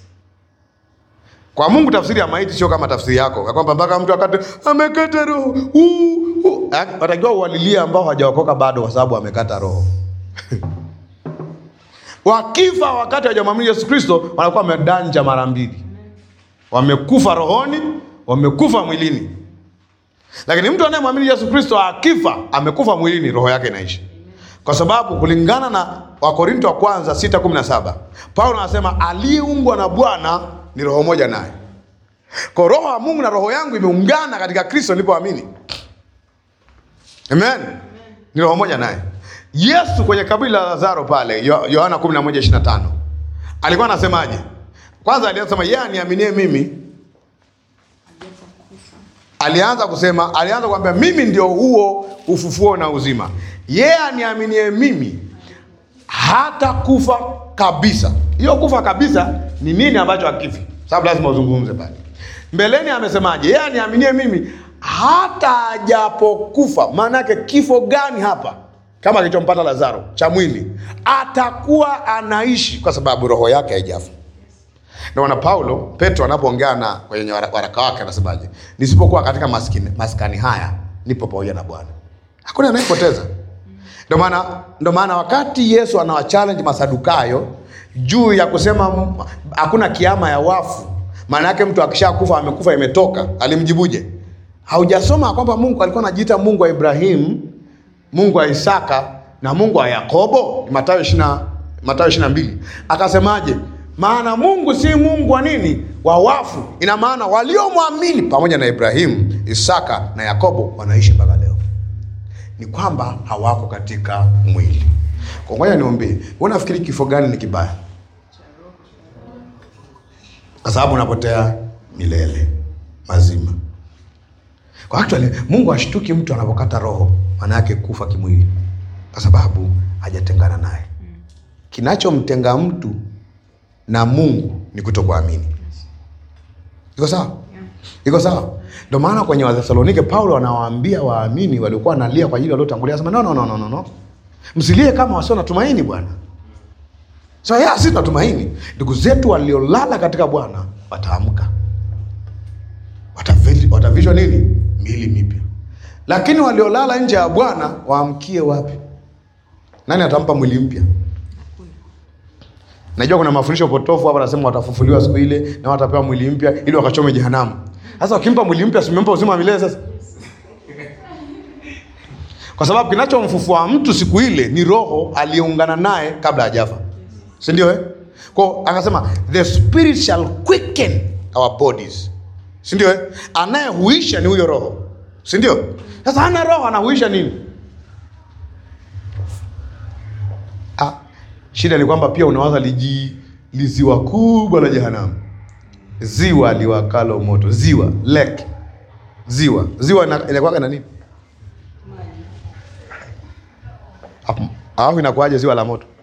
Kwa Mungu tafsiri ya maiti sio kama tafsiri yako, ya kwamba mpaka mtu akate amekata roho. Uh, uh. Eh, Watakiwa uwalilie ambao hawajaokoka bado, kwa sababu amekata roho. Wakifa wakati hawajamwamini Yesu Kristo, wanakuwa wamedanja mara mbili, wamekufa rohoni, wamekufa mwilini. Lakini mtu anayemwamini Yesu Kristo akifa, amekufa mwilini, roho yake inaishi, kwa sababu kulingana na Wakorinto wa kwanza 6:17 Paulo anasema aliyeungwa na Bwana ni roho moja naye. Kwa roho wa Mungu na roho yangu imeungana katika Kristo nilipoamini. Amen. Ni roho moja naye. Yesu kwenye kaburi la Lazaro pale Yo- Yohana 11:25 alikuwa anasemaje? Kwanza alianza kusema yeye aniaminie mimi. Alianza kusema, alianza kuambia mimi ndio huo ufufuo na uzima. Yeye aniaminie mimi hata kufa kabisa. Hiyo kufa kabisa ni nini ambacho hakifi? Sababu lazima uzungumze pale. Mbeleni amesemaje? Yeye aniaminie mimi hata ajapokufa. Maana yake kifo gani hapa? Kama kilichompata Lazaro cha mwili, atakuwa anaishi kwa sababu roho yake haijafa. Ndio maana Paulo Petro anapoongea na kwenye wara- waraka wake anasemaje? Nisipokuwa katika maskini, maskani haya nipo pamoja na Bwana. Hakuna anayepoteza. Ndio maana ndio maana wakati Yesu anawachallenge Masadukayo juu ya kusema m- hakuna kiama ya wafu, maana yake mtu akishakufa amekufa imetoka, alimjibuje? Haujasoma kwamba Mungu alikuwa anajiita Mungu wa Ibrahimu, Mungu wa Isaka na Mungu wa Yakobo? Mathayo 20 Mathayo 22. Akasemaje? Maana Mungu si Mungu wa nini? Wa wafu. Ina maana waliomwamini pamoja na Ibrahimu, Isaka na Yakobo wanaishi mpaka leo ni kwamba hawako katika mwili. Kwa ngoja niombe, wewe unafikiri kifo gani ni kibaya? Kwa sababu unapotea milele mazima. Kwa actually Mungu ashtuki mtu anapokata roho, maana yake kufa kimwili, kwa sababu hajatengana naye. Kinachomtenga mtu na Mungu ni kutokuamini. Iko sawa? Iko sawa? Ndio maana kwenye Wathesalonike Paulo anawaambia waamini waliokuwa wanalia kwa ajili waliotangulia, anasema no, no, no, no, no, no. Msilie kama wasio na tumaini bwana. So ya sisi tunatumaini ndugu zetu waliolala katika Bwana wataamka, Watavi- watavishwa nini? Miili mipya. Lakini waliolala nje ya Bwana waamkie wapi? Nani atampa mwili mpya? Najua kuna mafundisho potofu hapa, nasema watafufuliwa siku ile na watapewa mwili mpya ili wakachome jehanamu. Sasa wakimpa mwili mpya, simempa uzima wa milele sasa, kwa sababu kinachomfufua mtu siku ile ni roho aliyeungana naye kabla hajafa, si ndio? Eh, kwa akasema the spirit shall quicken our bodies, si ndio? Eh, anayehuisha ni huyo roho, si ndio? Sasa hana roho, anahuisha nini? Ah, shida ni kwamba pia unawaza liji liziwa kubwa la jehanamu, ziwa liwakalo moto, ziwa lake, ziwa ziwa ina- inakuwaga na nini? Hapo- Alafu inakuwaje ziwa la moto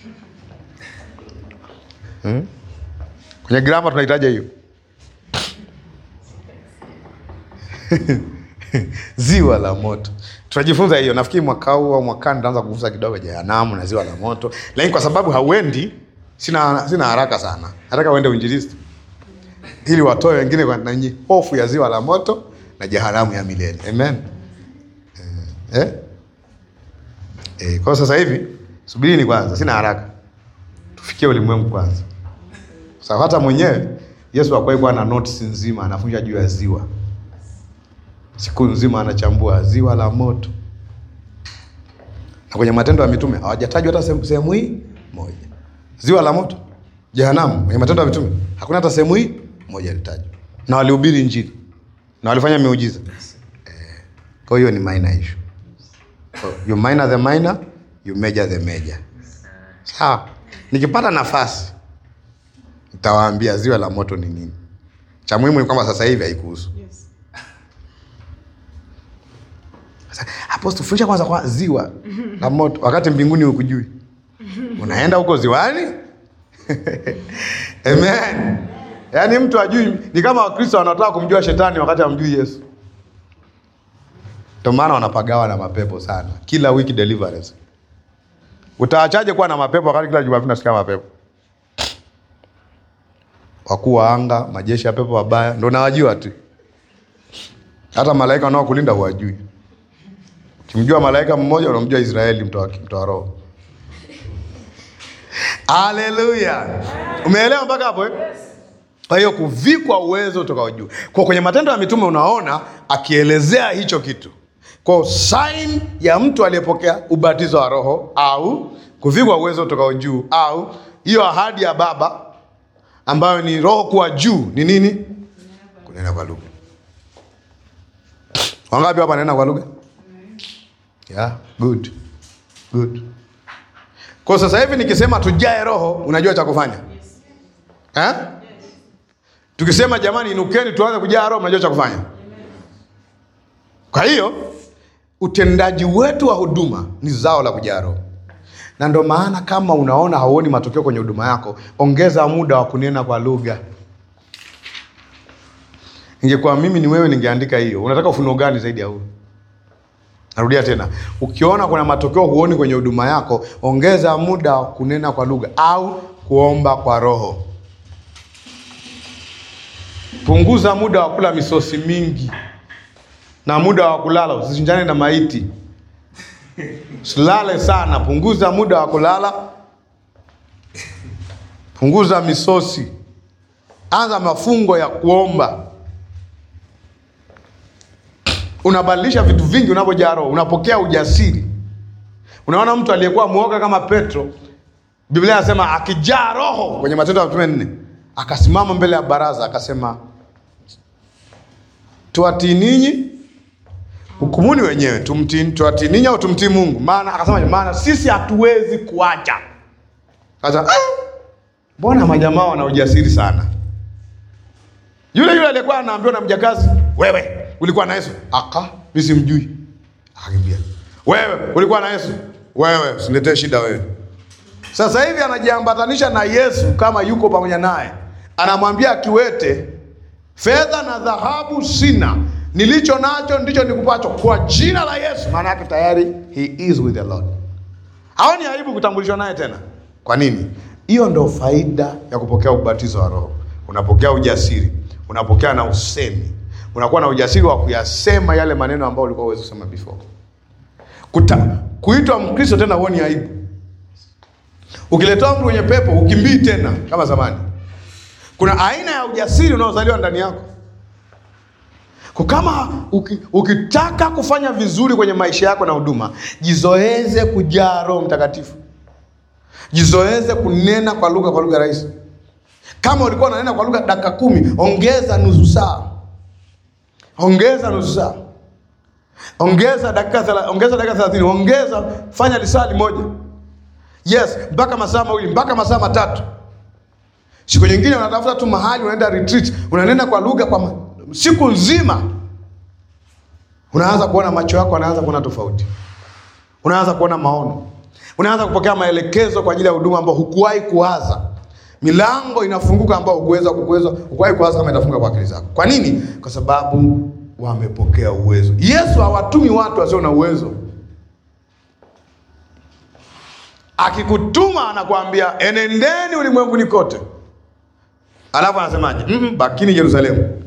hmm? Kwenye grama tunahitaji hiyo ziwa la moto tutajifunza hiyo. Nafikiri mwaka huu au mwakani nitaanza kufunza kidogo jehanamu na ziwa la moto, lakini kwa sababu hauendi, sina sina haraka sana, nataka uende uinjilisti ili watoe wengine kwa nanyi hofu ya ziwa la moto na jehanamu ya milele. Amen. Eh? Eh, kwa sasa hivi Subirini kwanza, sina haraka, tufikie ulimwengu kwanza. Sasa hata mwenyewe Yesu hakuwahi kuwa na notes nzima anafunja juu ya ziwa, siku nzima anachambua ziwa la moto, na kwenye Matendo ya Mitume hawajatajwa hata sehemu- sehemu hii moja. Ziwa la moto, jehanamu, kwenye Matendo ya Mitume hakuna hata sehemu hii moja ilitajwa, na walihubiri Injili na walifanya miujiza eh. Kwa hiyo ni minor issue. So, you minor the minor, you major the major. Sawa, nikipata nafasi nitawaambia ziwa la moto ni nini. Cha muhimu ni kwamba sasa hivi haikuhusu. Sasa, Hapo tufundisha kwanza kwa ziwa la moto, wakati mbinguni hukujui, unaenda huko ziwani. Amen. Yaani mtu ajui, ni kama Wakristo wanataka kumjua shetani wakati hamjui Yesu. Ndio maana wanapagawa na mapepo sana, kila wiki deliverance. Utaachaje kuwa na mapepo wakati kila Jumapili nasikia mapepo? Wakuu wa anga, majeshi ya pepo wabaya, ndo nawajua tu. Hata malaika wanaokulinda huwajui. Ukimjua malaika mmoja unamjua Israeli, mtoa mtoa roho. Haleluya! Umeelewa mpaka hapo eh? Kwa hiyo kuvikwa uwezo utokao juu. Kwa kwenye Matendo ya Mitume unaona akielezea hicho kitu. Kwa sign ya mtu aliyepokea ubatizo wa Roho au kuvikwa uwezo utokao juu au hiyo ahadi ya Baba ambayo ni Roho kuwa juu ni nini? Kunena kwa lugha. Wangapi hapa wananena kwa lugha? Yeah, good. Good. Kwa sasa hivi nikisema tujae Roho, unajua cha kufanya eh? Tukisema jamani, inukeni tuanze kujaa Roho, unajua cha kufanya. Kwa hiyo utendaji wetu wa huduma ni zao la kujaa Roho, na ndio maana kama unaona hauoni matokeo kwenye huduma yako, ongeza muda wa kunena kwa lugha. Ingekuwa mimi ni wewe, ningeandika hiyo. Unataka ufunuo gani zaidi ya huu? Narudia tena, ukiona kuna matokeo huoni kwenye huduma yako, ongeza muda wa kunena kwa lugha au kuomba kwa Roho. Punguza muda wa kula misosi mingi na muda wa kulala, usichinjane na maiti. Usilale sana, punguza muda wa kulala, punguza misosi, anza mafungo ya kuomba. Unabadilisha vitu vingi unapojaa Roho, unapokea ujasiri. Unaona mtu aliyekuwa mwoga kama Petro, Biblia inasema akijaa Roho kwenye Matendo ya Mitume nne, akasimama mbele ya baraza akasema, tuwatii ninyi, hukumuni wenyewe, tumtii tuwatii ninyi au tumtii Mungu? Maana akasema, maana sisi hatuwezi kuacha. Kaza, "Ah, mbona majamaa wana ujasiri sana? Yule yule aliyekuwa anaambiwa na mjakazi, wewe ulikuwa na Yesu? Aka, mimi simjui. Akakimbia. Wewe ulikuwa na Yesu? Wewe usiniletee shida wewe. Sasa hivi anajiambatanisha na Yesu kama yuko pamoja naye, anamwambia kiwete, fedha na dhahabu sina, nilicho nacho ndicho nikupacho, kwa jina la Yesu. Maana yake tayari he is with the Lord. Haoni aibu kutambulishwa naye tena. Kwa nini? Hiyo ndo faida ya kupokea ubatizo wa Roho. Unapokea ujasiri, unapokea na usemi, unakuwa na ujasiri wa kuyasema yale maneno ambayo ulikuwa huwezi kusema before. Kuta, kuitwa Mkristo tena huoni aibu. Ukiletewa mtu mwenye pepo ukimbii tena kama zamani. Kuna aina ya ujasiri unaozaliwa ndani yako. Kwa kama uki, ukitaka kufanya vizuri kwenye maisha yako na huduma, jizoeze kujaa Roho Mtakatifu. Jizoeze kunena kwa lugha kwa lugha rahisi. Kama ulikuwa unanena kwa lugha dakika kumi, ongeza nusu saa, ongeza nusu saa, ongeza dakika thela- ongeza dakika thelathini, ongeza fanya lisali moja, yes, mpaka masaa mawili mpaka masaa matatu. Siku nyingine unatafuta tu mahali unaenda retreat, unanena kwa lugha kwa ma- siku nzima, unaanza kuona macho yako anaanza kuona tofauti, unaanza kuona maono, unaanza kupokea maelekezo kwa ajili ya huduma ambao hukuwahi kuwaza. Milango inafunguka ambao hukuweza kukuweza hukuwahi kuwaza kama itafunga kwa akili zako. Kwa nini? Kwa sababu wamepokea uwezo. Yesu hawatumi watu wasio na uwezo. Akikutuma anakuambia enendeni ulimwenguni kote, alafu anasemaje? mm -mm, bakini Yerusalemu.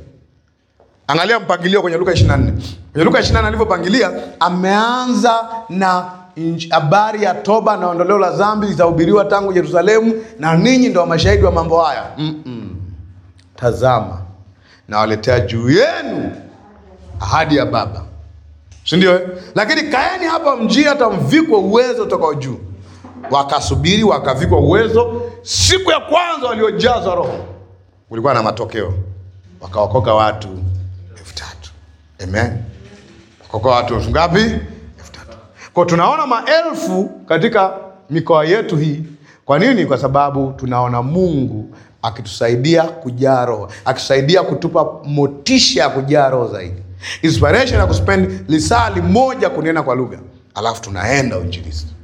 Angalia mpangilio kwenye Luka 24. Kwenye Luka 24 alivyopangilia, ameanza na inj- habari ya toba na ondoleo la dhambi zitahubiriwa tangu Yerusalemu, na ninyi ndo mashahidi wa mambo haya. Mm-mm. Tazama, nawaletea juu yenu ahadi ya Baba, si ndio? eh? Lakini kaeni hapa mjini hata mvikwe uwezo utokao juu. Wakasubiri, wakavikwa uwezo. Siku ya kwanza waliojazwa Roho kulikuwa na matokeo, wakaokoka watu elfu tatu. Amen, wakaokoka watu elfu ngapi? Elfu tatu. Kwa tunaona maelfu katika mikoa yetu hii. Kwa nini? Kwa sababu tunaona Mungu akitusaidia kujaa Roho, akitusaidia kutupa motisha ya kujaa Roho zaidi, inspiration ya kuspend lisaa limoja kunena kwa lugha, alafu tunaenda uinjilisti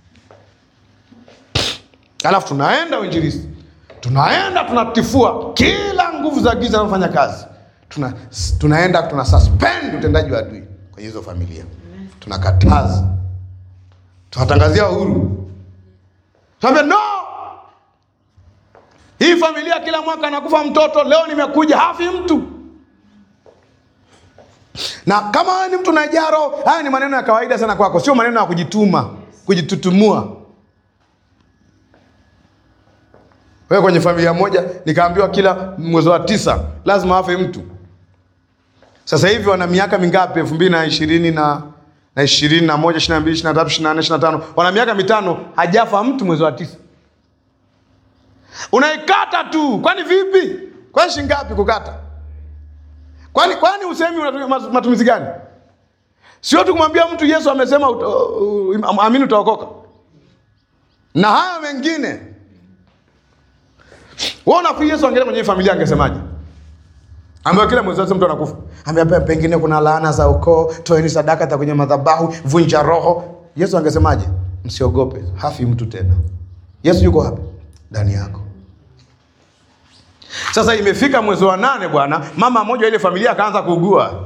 alafu tunaenda uinjilisti, tunaenda tunatifua kila nguvu za giza zinazofanya kazi, tuna, tunaenda tuna suspend utendaji wa adui kwenye hizo familia, tunakataza, tunatangazia uhuru, tunaambia no, hii familia kila mwaka anakufa mtoto, leo nimekuja hafi mtu. Na kama wewe ni mtu unajaa roho, haya ni maneno ya kawaida sana kwako, sio maneno ya kujituma, kujitutumua. Wewe kwenye familia moja nikaambiwa kila mwezi wa tisa lazima afe mtu. Sasa hivi wana miaka mingapi? elfu mbili na ishirini na na ishirini na moja, ishirini na mbili, ishirini na tatu, ishirini na nne, ishirini na tano, wana miaka mitano, hajafa mtu mwezi wa tisa. Unaikata tu, kwani vipi? Kwani shilingi ngapi kukata? Kwani kwani usemi unatumia mas- matumizi gani? Sio tu kumwambia mtu Yesu amesema uta, uh, amini utaokoka, na haya mengine wewe unafikiri Yesu angeenda kwenye hii familia angesemaje? Ambaye kila mwezi mtu anakufa. Ambaye pengine kuna laana za ukoo, toeni sadaka za kwenye madhabahu, vunja roho. Yesu angesemaje? Msiogope, hafi mtu tena. Yesu yuko hapa ndani yako. Sasa imefika mwezi wa nane bwana, mama mmoja ile familia akaanza kuugua.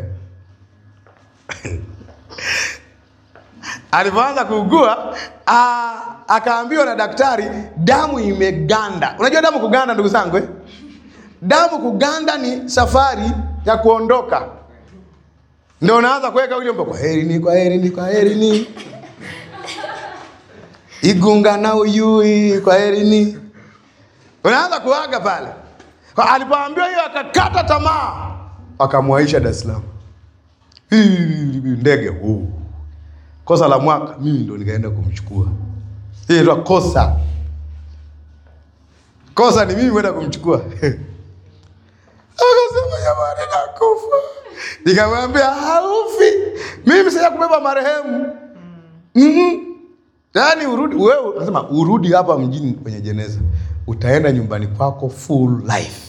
Alipoanza kuugua ah, akaambiwa na daktari damu imeganda. Unajua damu kuganda, ndugu zangu eh? Damu kuganda ni safari ya kuondoka, ndio unaanza kuweka ule wimbo, kwa herini, kwa herini, kwa herini, igunga na uyui, kwa herini, unaanza kuaga pale. Kwa alipoambiwa hiyo, akakata tamaa, akamwaisha Dar es Salaam, Hii, ndege huu kosa la mwaka, mimi ndo nikaenda kumchukua. Hii ndio kosa. Kosa ni mimi kwenda kumchukua. Akasema jamani, nakufa. Nikamwambia haufi, mimi sija kubeba marehemu. Mhm. Yaani urudi wewe, unasema urudi hapa mjini kwenye jeneza, utaenda nyumbani kwako full life.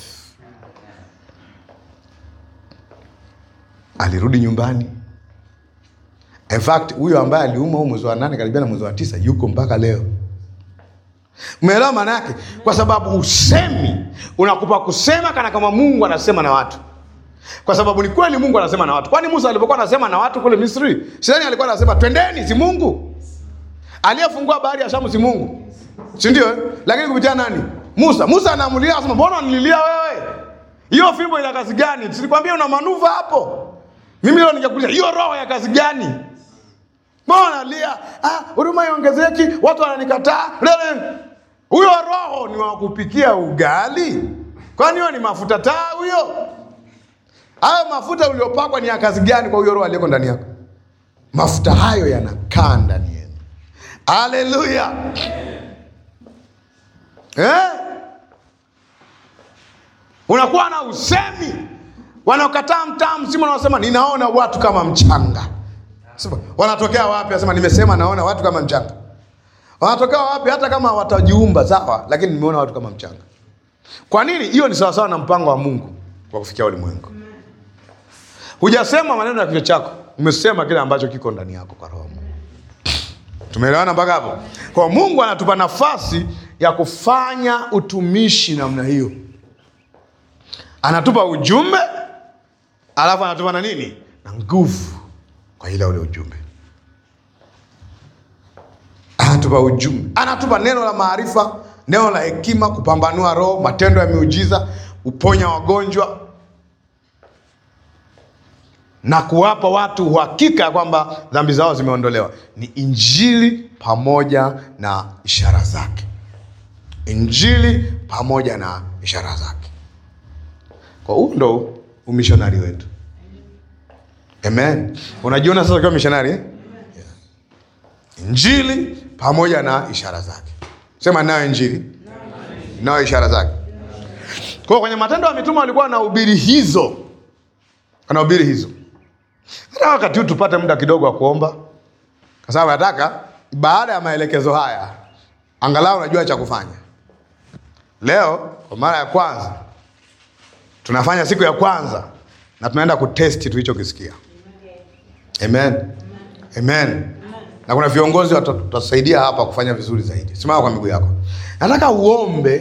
Alirudi nyumbani In fact huyo ambaye aliumwa huu mwezi wa nane karibia na mwezi wa tisa yuko mpaka leo. Umeelewa maana yake? Kwa sababu usemi unakupa kusema kana kama Mungu anasema na watu, kwa sababu ni kweli Mungu anasema na watu. Kwani Musa alipokuwa anasema na watu kule Misri, sidhani alikuwa anasema twendeni, si Mungu aliyefungua bahari ya Shamu, si Mungu, si ndio? eh? Lakini kupitia nani? Musa. Musa anaamulia, anasema mbona unililia wewe? Hiyo fimbo ina kazi gani? Silikwambia una manuva hapo? Mimi leo ningekuuliza hiyo roho ya kazi gani? Mbona lia? Ah, huruma iongezeki, watu wananikataa. Lele. Huyo roho ni wa kupikia ugali? Kwani hiyo ni mafuta taa huyo? Hayo mafuta uliopakwa ni ya kazi gani kwa huyo roho aliyeko ndani yako? Mafuta hayo yanakaa ndani yenu. Haleluya. Eh? Unakuwa na usemi wanaokataa mtaa mzima, wanaosema ninaona watu kama mchanga. Sema, wanatokea wapi? Anasema nimesema naona watu kama mchanga. Wanatokea wapi? Hata kama watajiumba sawa, lakini nimeona watu kama mchanga. Kwa nini? Hiyo ni sawasawa na mpango wa Mungu wa kufikia ulimwengu. Hujasema maneno ya kichwa chako, umesema kile ambacho kiko ndani yako kwa roho. wa Mungu. Tumeelewana mpaka hapo? Kwa Mungu anatupa nafasi ya kufanya utumishi namna hiyo. Anatupa ujumbe, alafu anatupa na nini? Na nguvu kwa ile ule ujumbe. Anatupa ujumbe, anatupa neno la maarifa, neno la hekima, kupambanua roho, matendo ya miujiza, uponya wagonjwa, na kuwapa watu uhakika ya kwamba dhambi zao zimeondolewa ni injili pamoja na ishara zake injili pamoja na ishara zake kwa huu ndo umishonari wetu amen unajiona sasa ukiwa mishonari eh? injili pamoja na ishara zake sema nayo injili nayo ishara zake kwa hiyo kwenye matendo ya mitume walikuwa wanahubiri hizo wanahubiri hizo hata wakati huu tupate muda kidogo wa kuomba kwa sababu nataka baada ya maelekezo haya angalau unajua cha kufanya leo kwa mara ya kwanza tunafanya siku ya kwanza na tunaenda kutesti tulichokisikia amen amen na kuna viongozi wata- watatusaidia hapa kufanya vizuri zaidi simama kwa miguu yako nataka uombe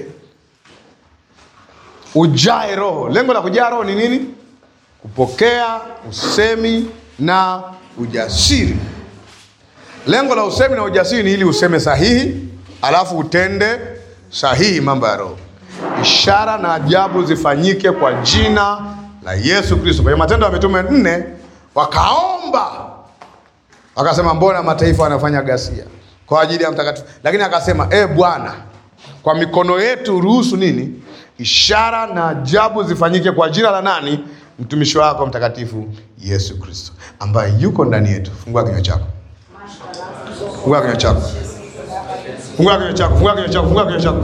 ujae roho lengo la kujaa roho ni nini kupokea usemi na ujasiri lengo la usemi na ujasiri ni ili useme sahihi alafu utende sahihi mambo ya roho ishara na ajabu zifanyike kwa jina la yesu kristo kwenye matendo ya mitume nne wakaomba wakasema mbona mataifa wanafanya ghasia kwa ajili ya mtakatifu lakini akasema e bwana kwa mikono yetu ruhusu nini ishara na ajabu zifanyike kwa jina la nani mtumishi wako mtakatifu yesu kristo ambaye yuko ndani yetu fungua kinywa chako fungua kinywa chako fungua kinywa chako fungua kinywa chako fungua kinywa chako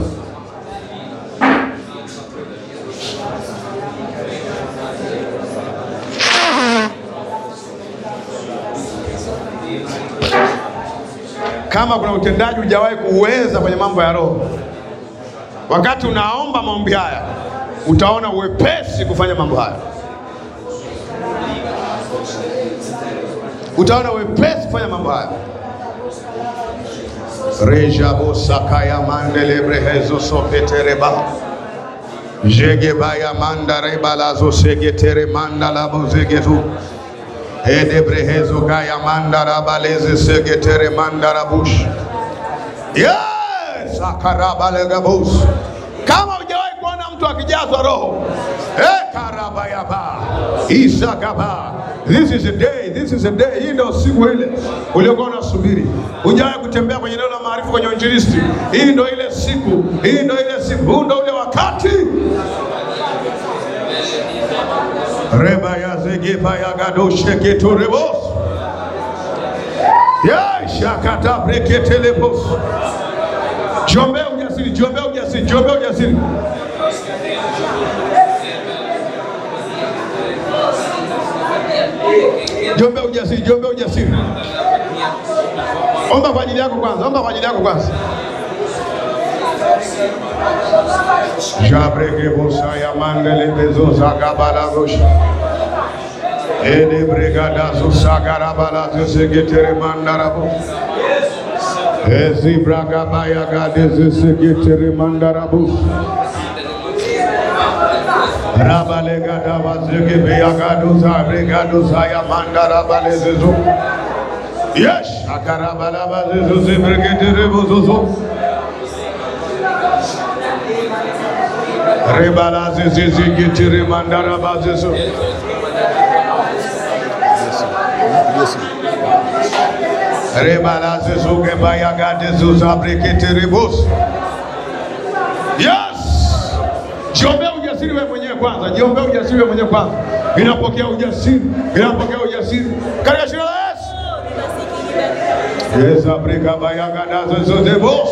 kama kuna utendaji hujawahi kuuweza kwenye mambo ya roho wakati unaomba maombi haya utaona uwepesi kufanya mambo haya utaona uwepesi kufanya mambo haya rejabosakaya mandelebrehezo sopetereba jegebaya mandarebalazo segetere mandalabozegetu edebrehezo gaya mandarabaleze segetere mandarabush yes akarabalegabus kama hujawahi kuona mtu akijazwa roho ekarabayaba isakaba this is a day this is a day hii ndio siku ile uliokuwa unasubiri hujawahi kutembea kwenye eneo la maarifa kwenye uinjilisti hii ndio ile siku hii ndio ile siku huu ndio ule wakati reba ya zegeba ya gadosheketurebos ya shakata breketelebos Jiombea ujasiri, jiombea ujasiri, jiombea ujasiri. Jiombea ujasiri, jiombea ujasiri. Omba kwa ajili yako kwanza, omba kwa ajili yako kwanza. Jabreke bosa ya mandele bezo zagabala gosha. Ede bregada zo sagarabala zo segetere mandarabo. Ezi braga baya gade zo segetere mandarabo. Rabale gada wazege beya gado za bregado za ya mandarabale zezo. Yes, akarabala bazezo zebregetere bozozo. Rebala zezeze getere mandarabazezo. Rebala zezuge bayagade zuzabrekete rebos. Yes! Jiombea ujasiri wewe mwenyewe kwanza. Jiombea ujasiri wewe mwenyewe kwanza. Inapokea ujasiri, inapokea ujasiri. Katika jina la Yesu. Yes, abreka bayagada zezebos.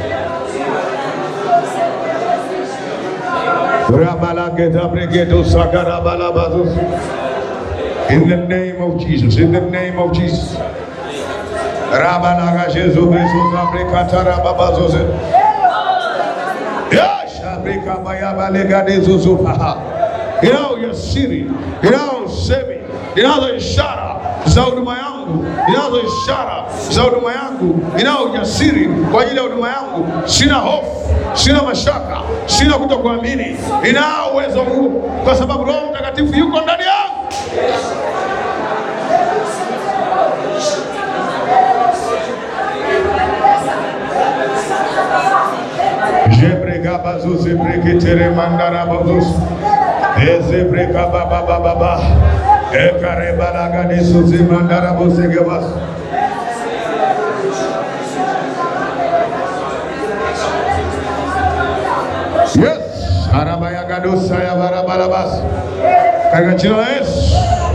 Rabalageta bregedo sagarabalabazus. In the name of Jesus, in the name of Jesus. Rabalaga Jesu Besu Zabrekata Rababazoze. Yes, Abreka Bayabalega de Zuzupaha. Inao ujasiri, inao usemi, inazo ishara za huduma yangu, inazo ishara za huduma yangu, inao ujasiri kwa ajili ya huduma yangu. Sina hofu, sina mashaka, sina kutokuamini. Inao uwezo huo kwa sababu Roho Mtakatifu yuko ndani yangu. Jebrega bazuze breketere mandara bazus. Eze breka baba baba baba. ekarebalagadisozimandarabosegabas yes arabayagadosa barabarabas katika jina la Yesu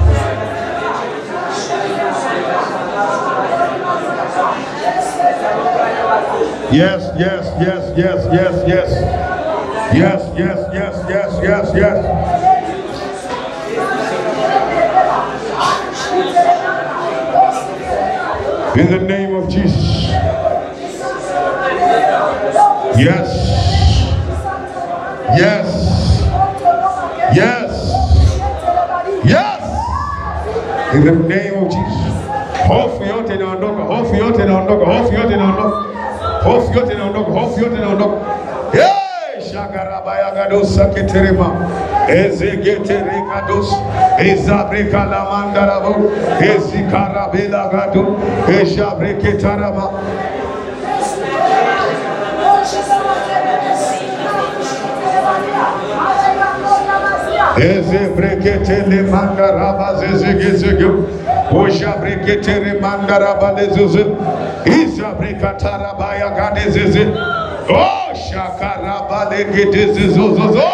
Yes, yes, yes, yes, yes, yes. Yes, yes, yes, yes, yes, yes. In the name of Jesus. Yes. Yes. Yes. Yes. In the name of Jesus. Hofu yote inaondoka, hofu yote inaondoka, hofu yote inaondoka. Hofu yote inaondoka, hofu yote inaondoka. Hey, shagarabayagadosa keterema. Ezegeterekados. Ezabrekalamandarabo. Ezikarabelagado. Ejabreketarama. Ezebreketele mandaraba zezegezege. Ojabreketere mandaraba lezuzu. Izabrekatarabaia gadezeze. Oh, shakaraba legedezezozozo.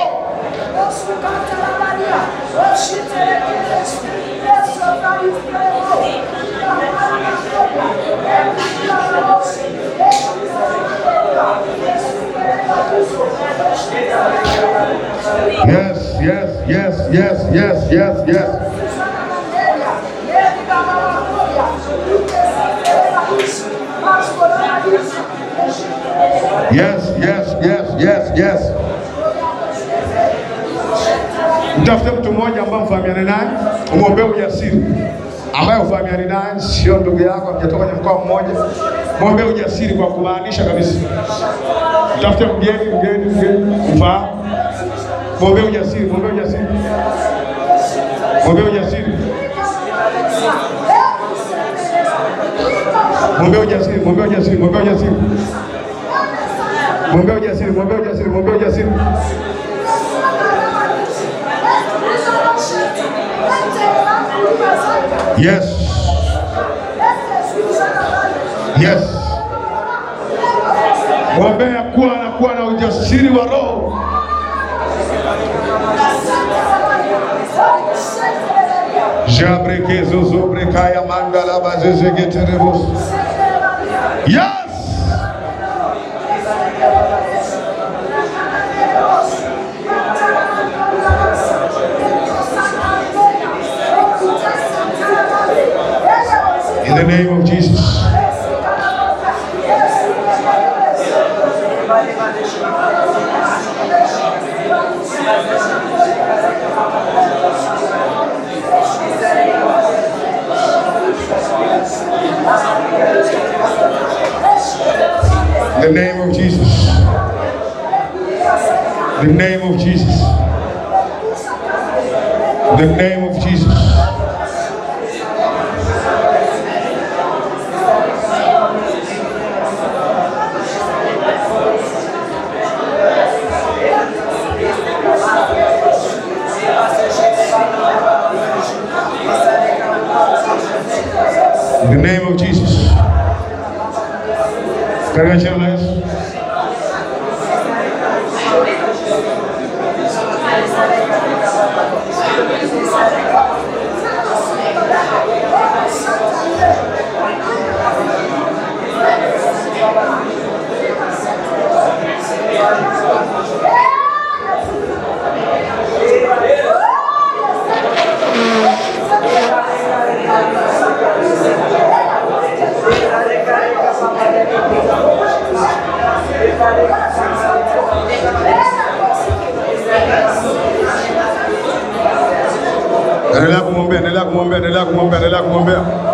Yes, yes, yes, yes, yes, yes, yes. Yes, yes, yes, yes, yes. Mtafute mtu mmoja ambaye mfahamiane naye, umwombee ujasiri, ambaye ufahamiani naye, sio ndugu yako, mjatoka kwenye mkoa mmoja. Mwombee ujasiri kwa kumaanisha kabisa. Mtafute mgeni, mgeni, mgeni, mfahamu. Mwombee ujasiri, mwombee ujasiri, mwombee ujasiri, mwombee ujasiri, mwombee ujasiri, mwombee ujasiri, mwombee ujasiri, mwombee ujasiri, mwombee ujasiri. Yes, yes. Mwombea kuwa anakuwa na ujasiri wa roho. Jabrekezo zobrekaya mandala bazezegeterebos. Yes. In the name of Jesus. In the name of Jesus. In the name of Jesus. In the name of Jesus. In the name of Jesus. Katika jina la Yesu. Endelea kumwombea, endelea kumwombea, endelea kumwombea, endelea kumwombea.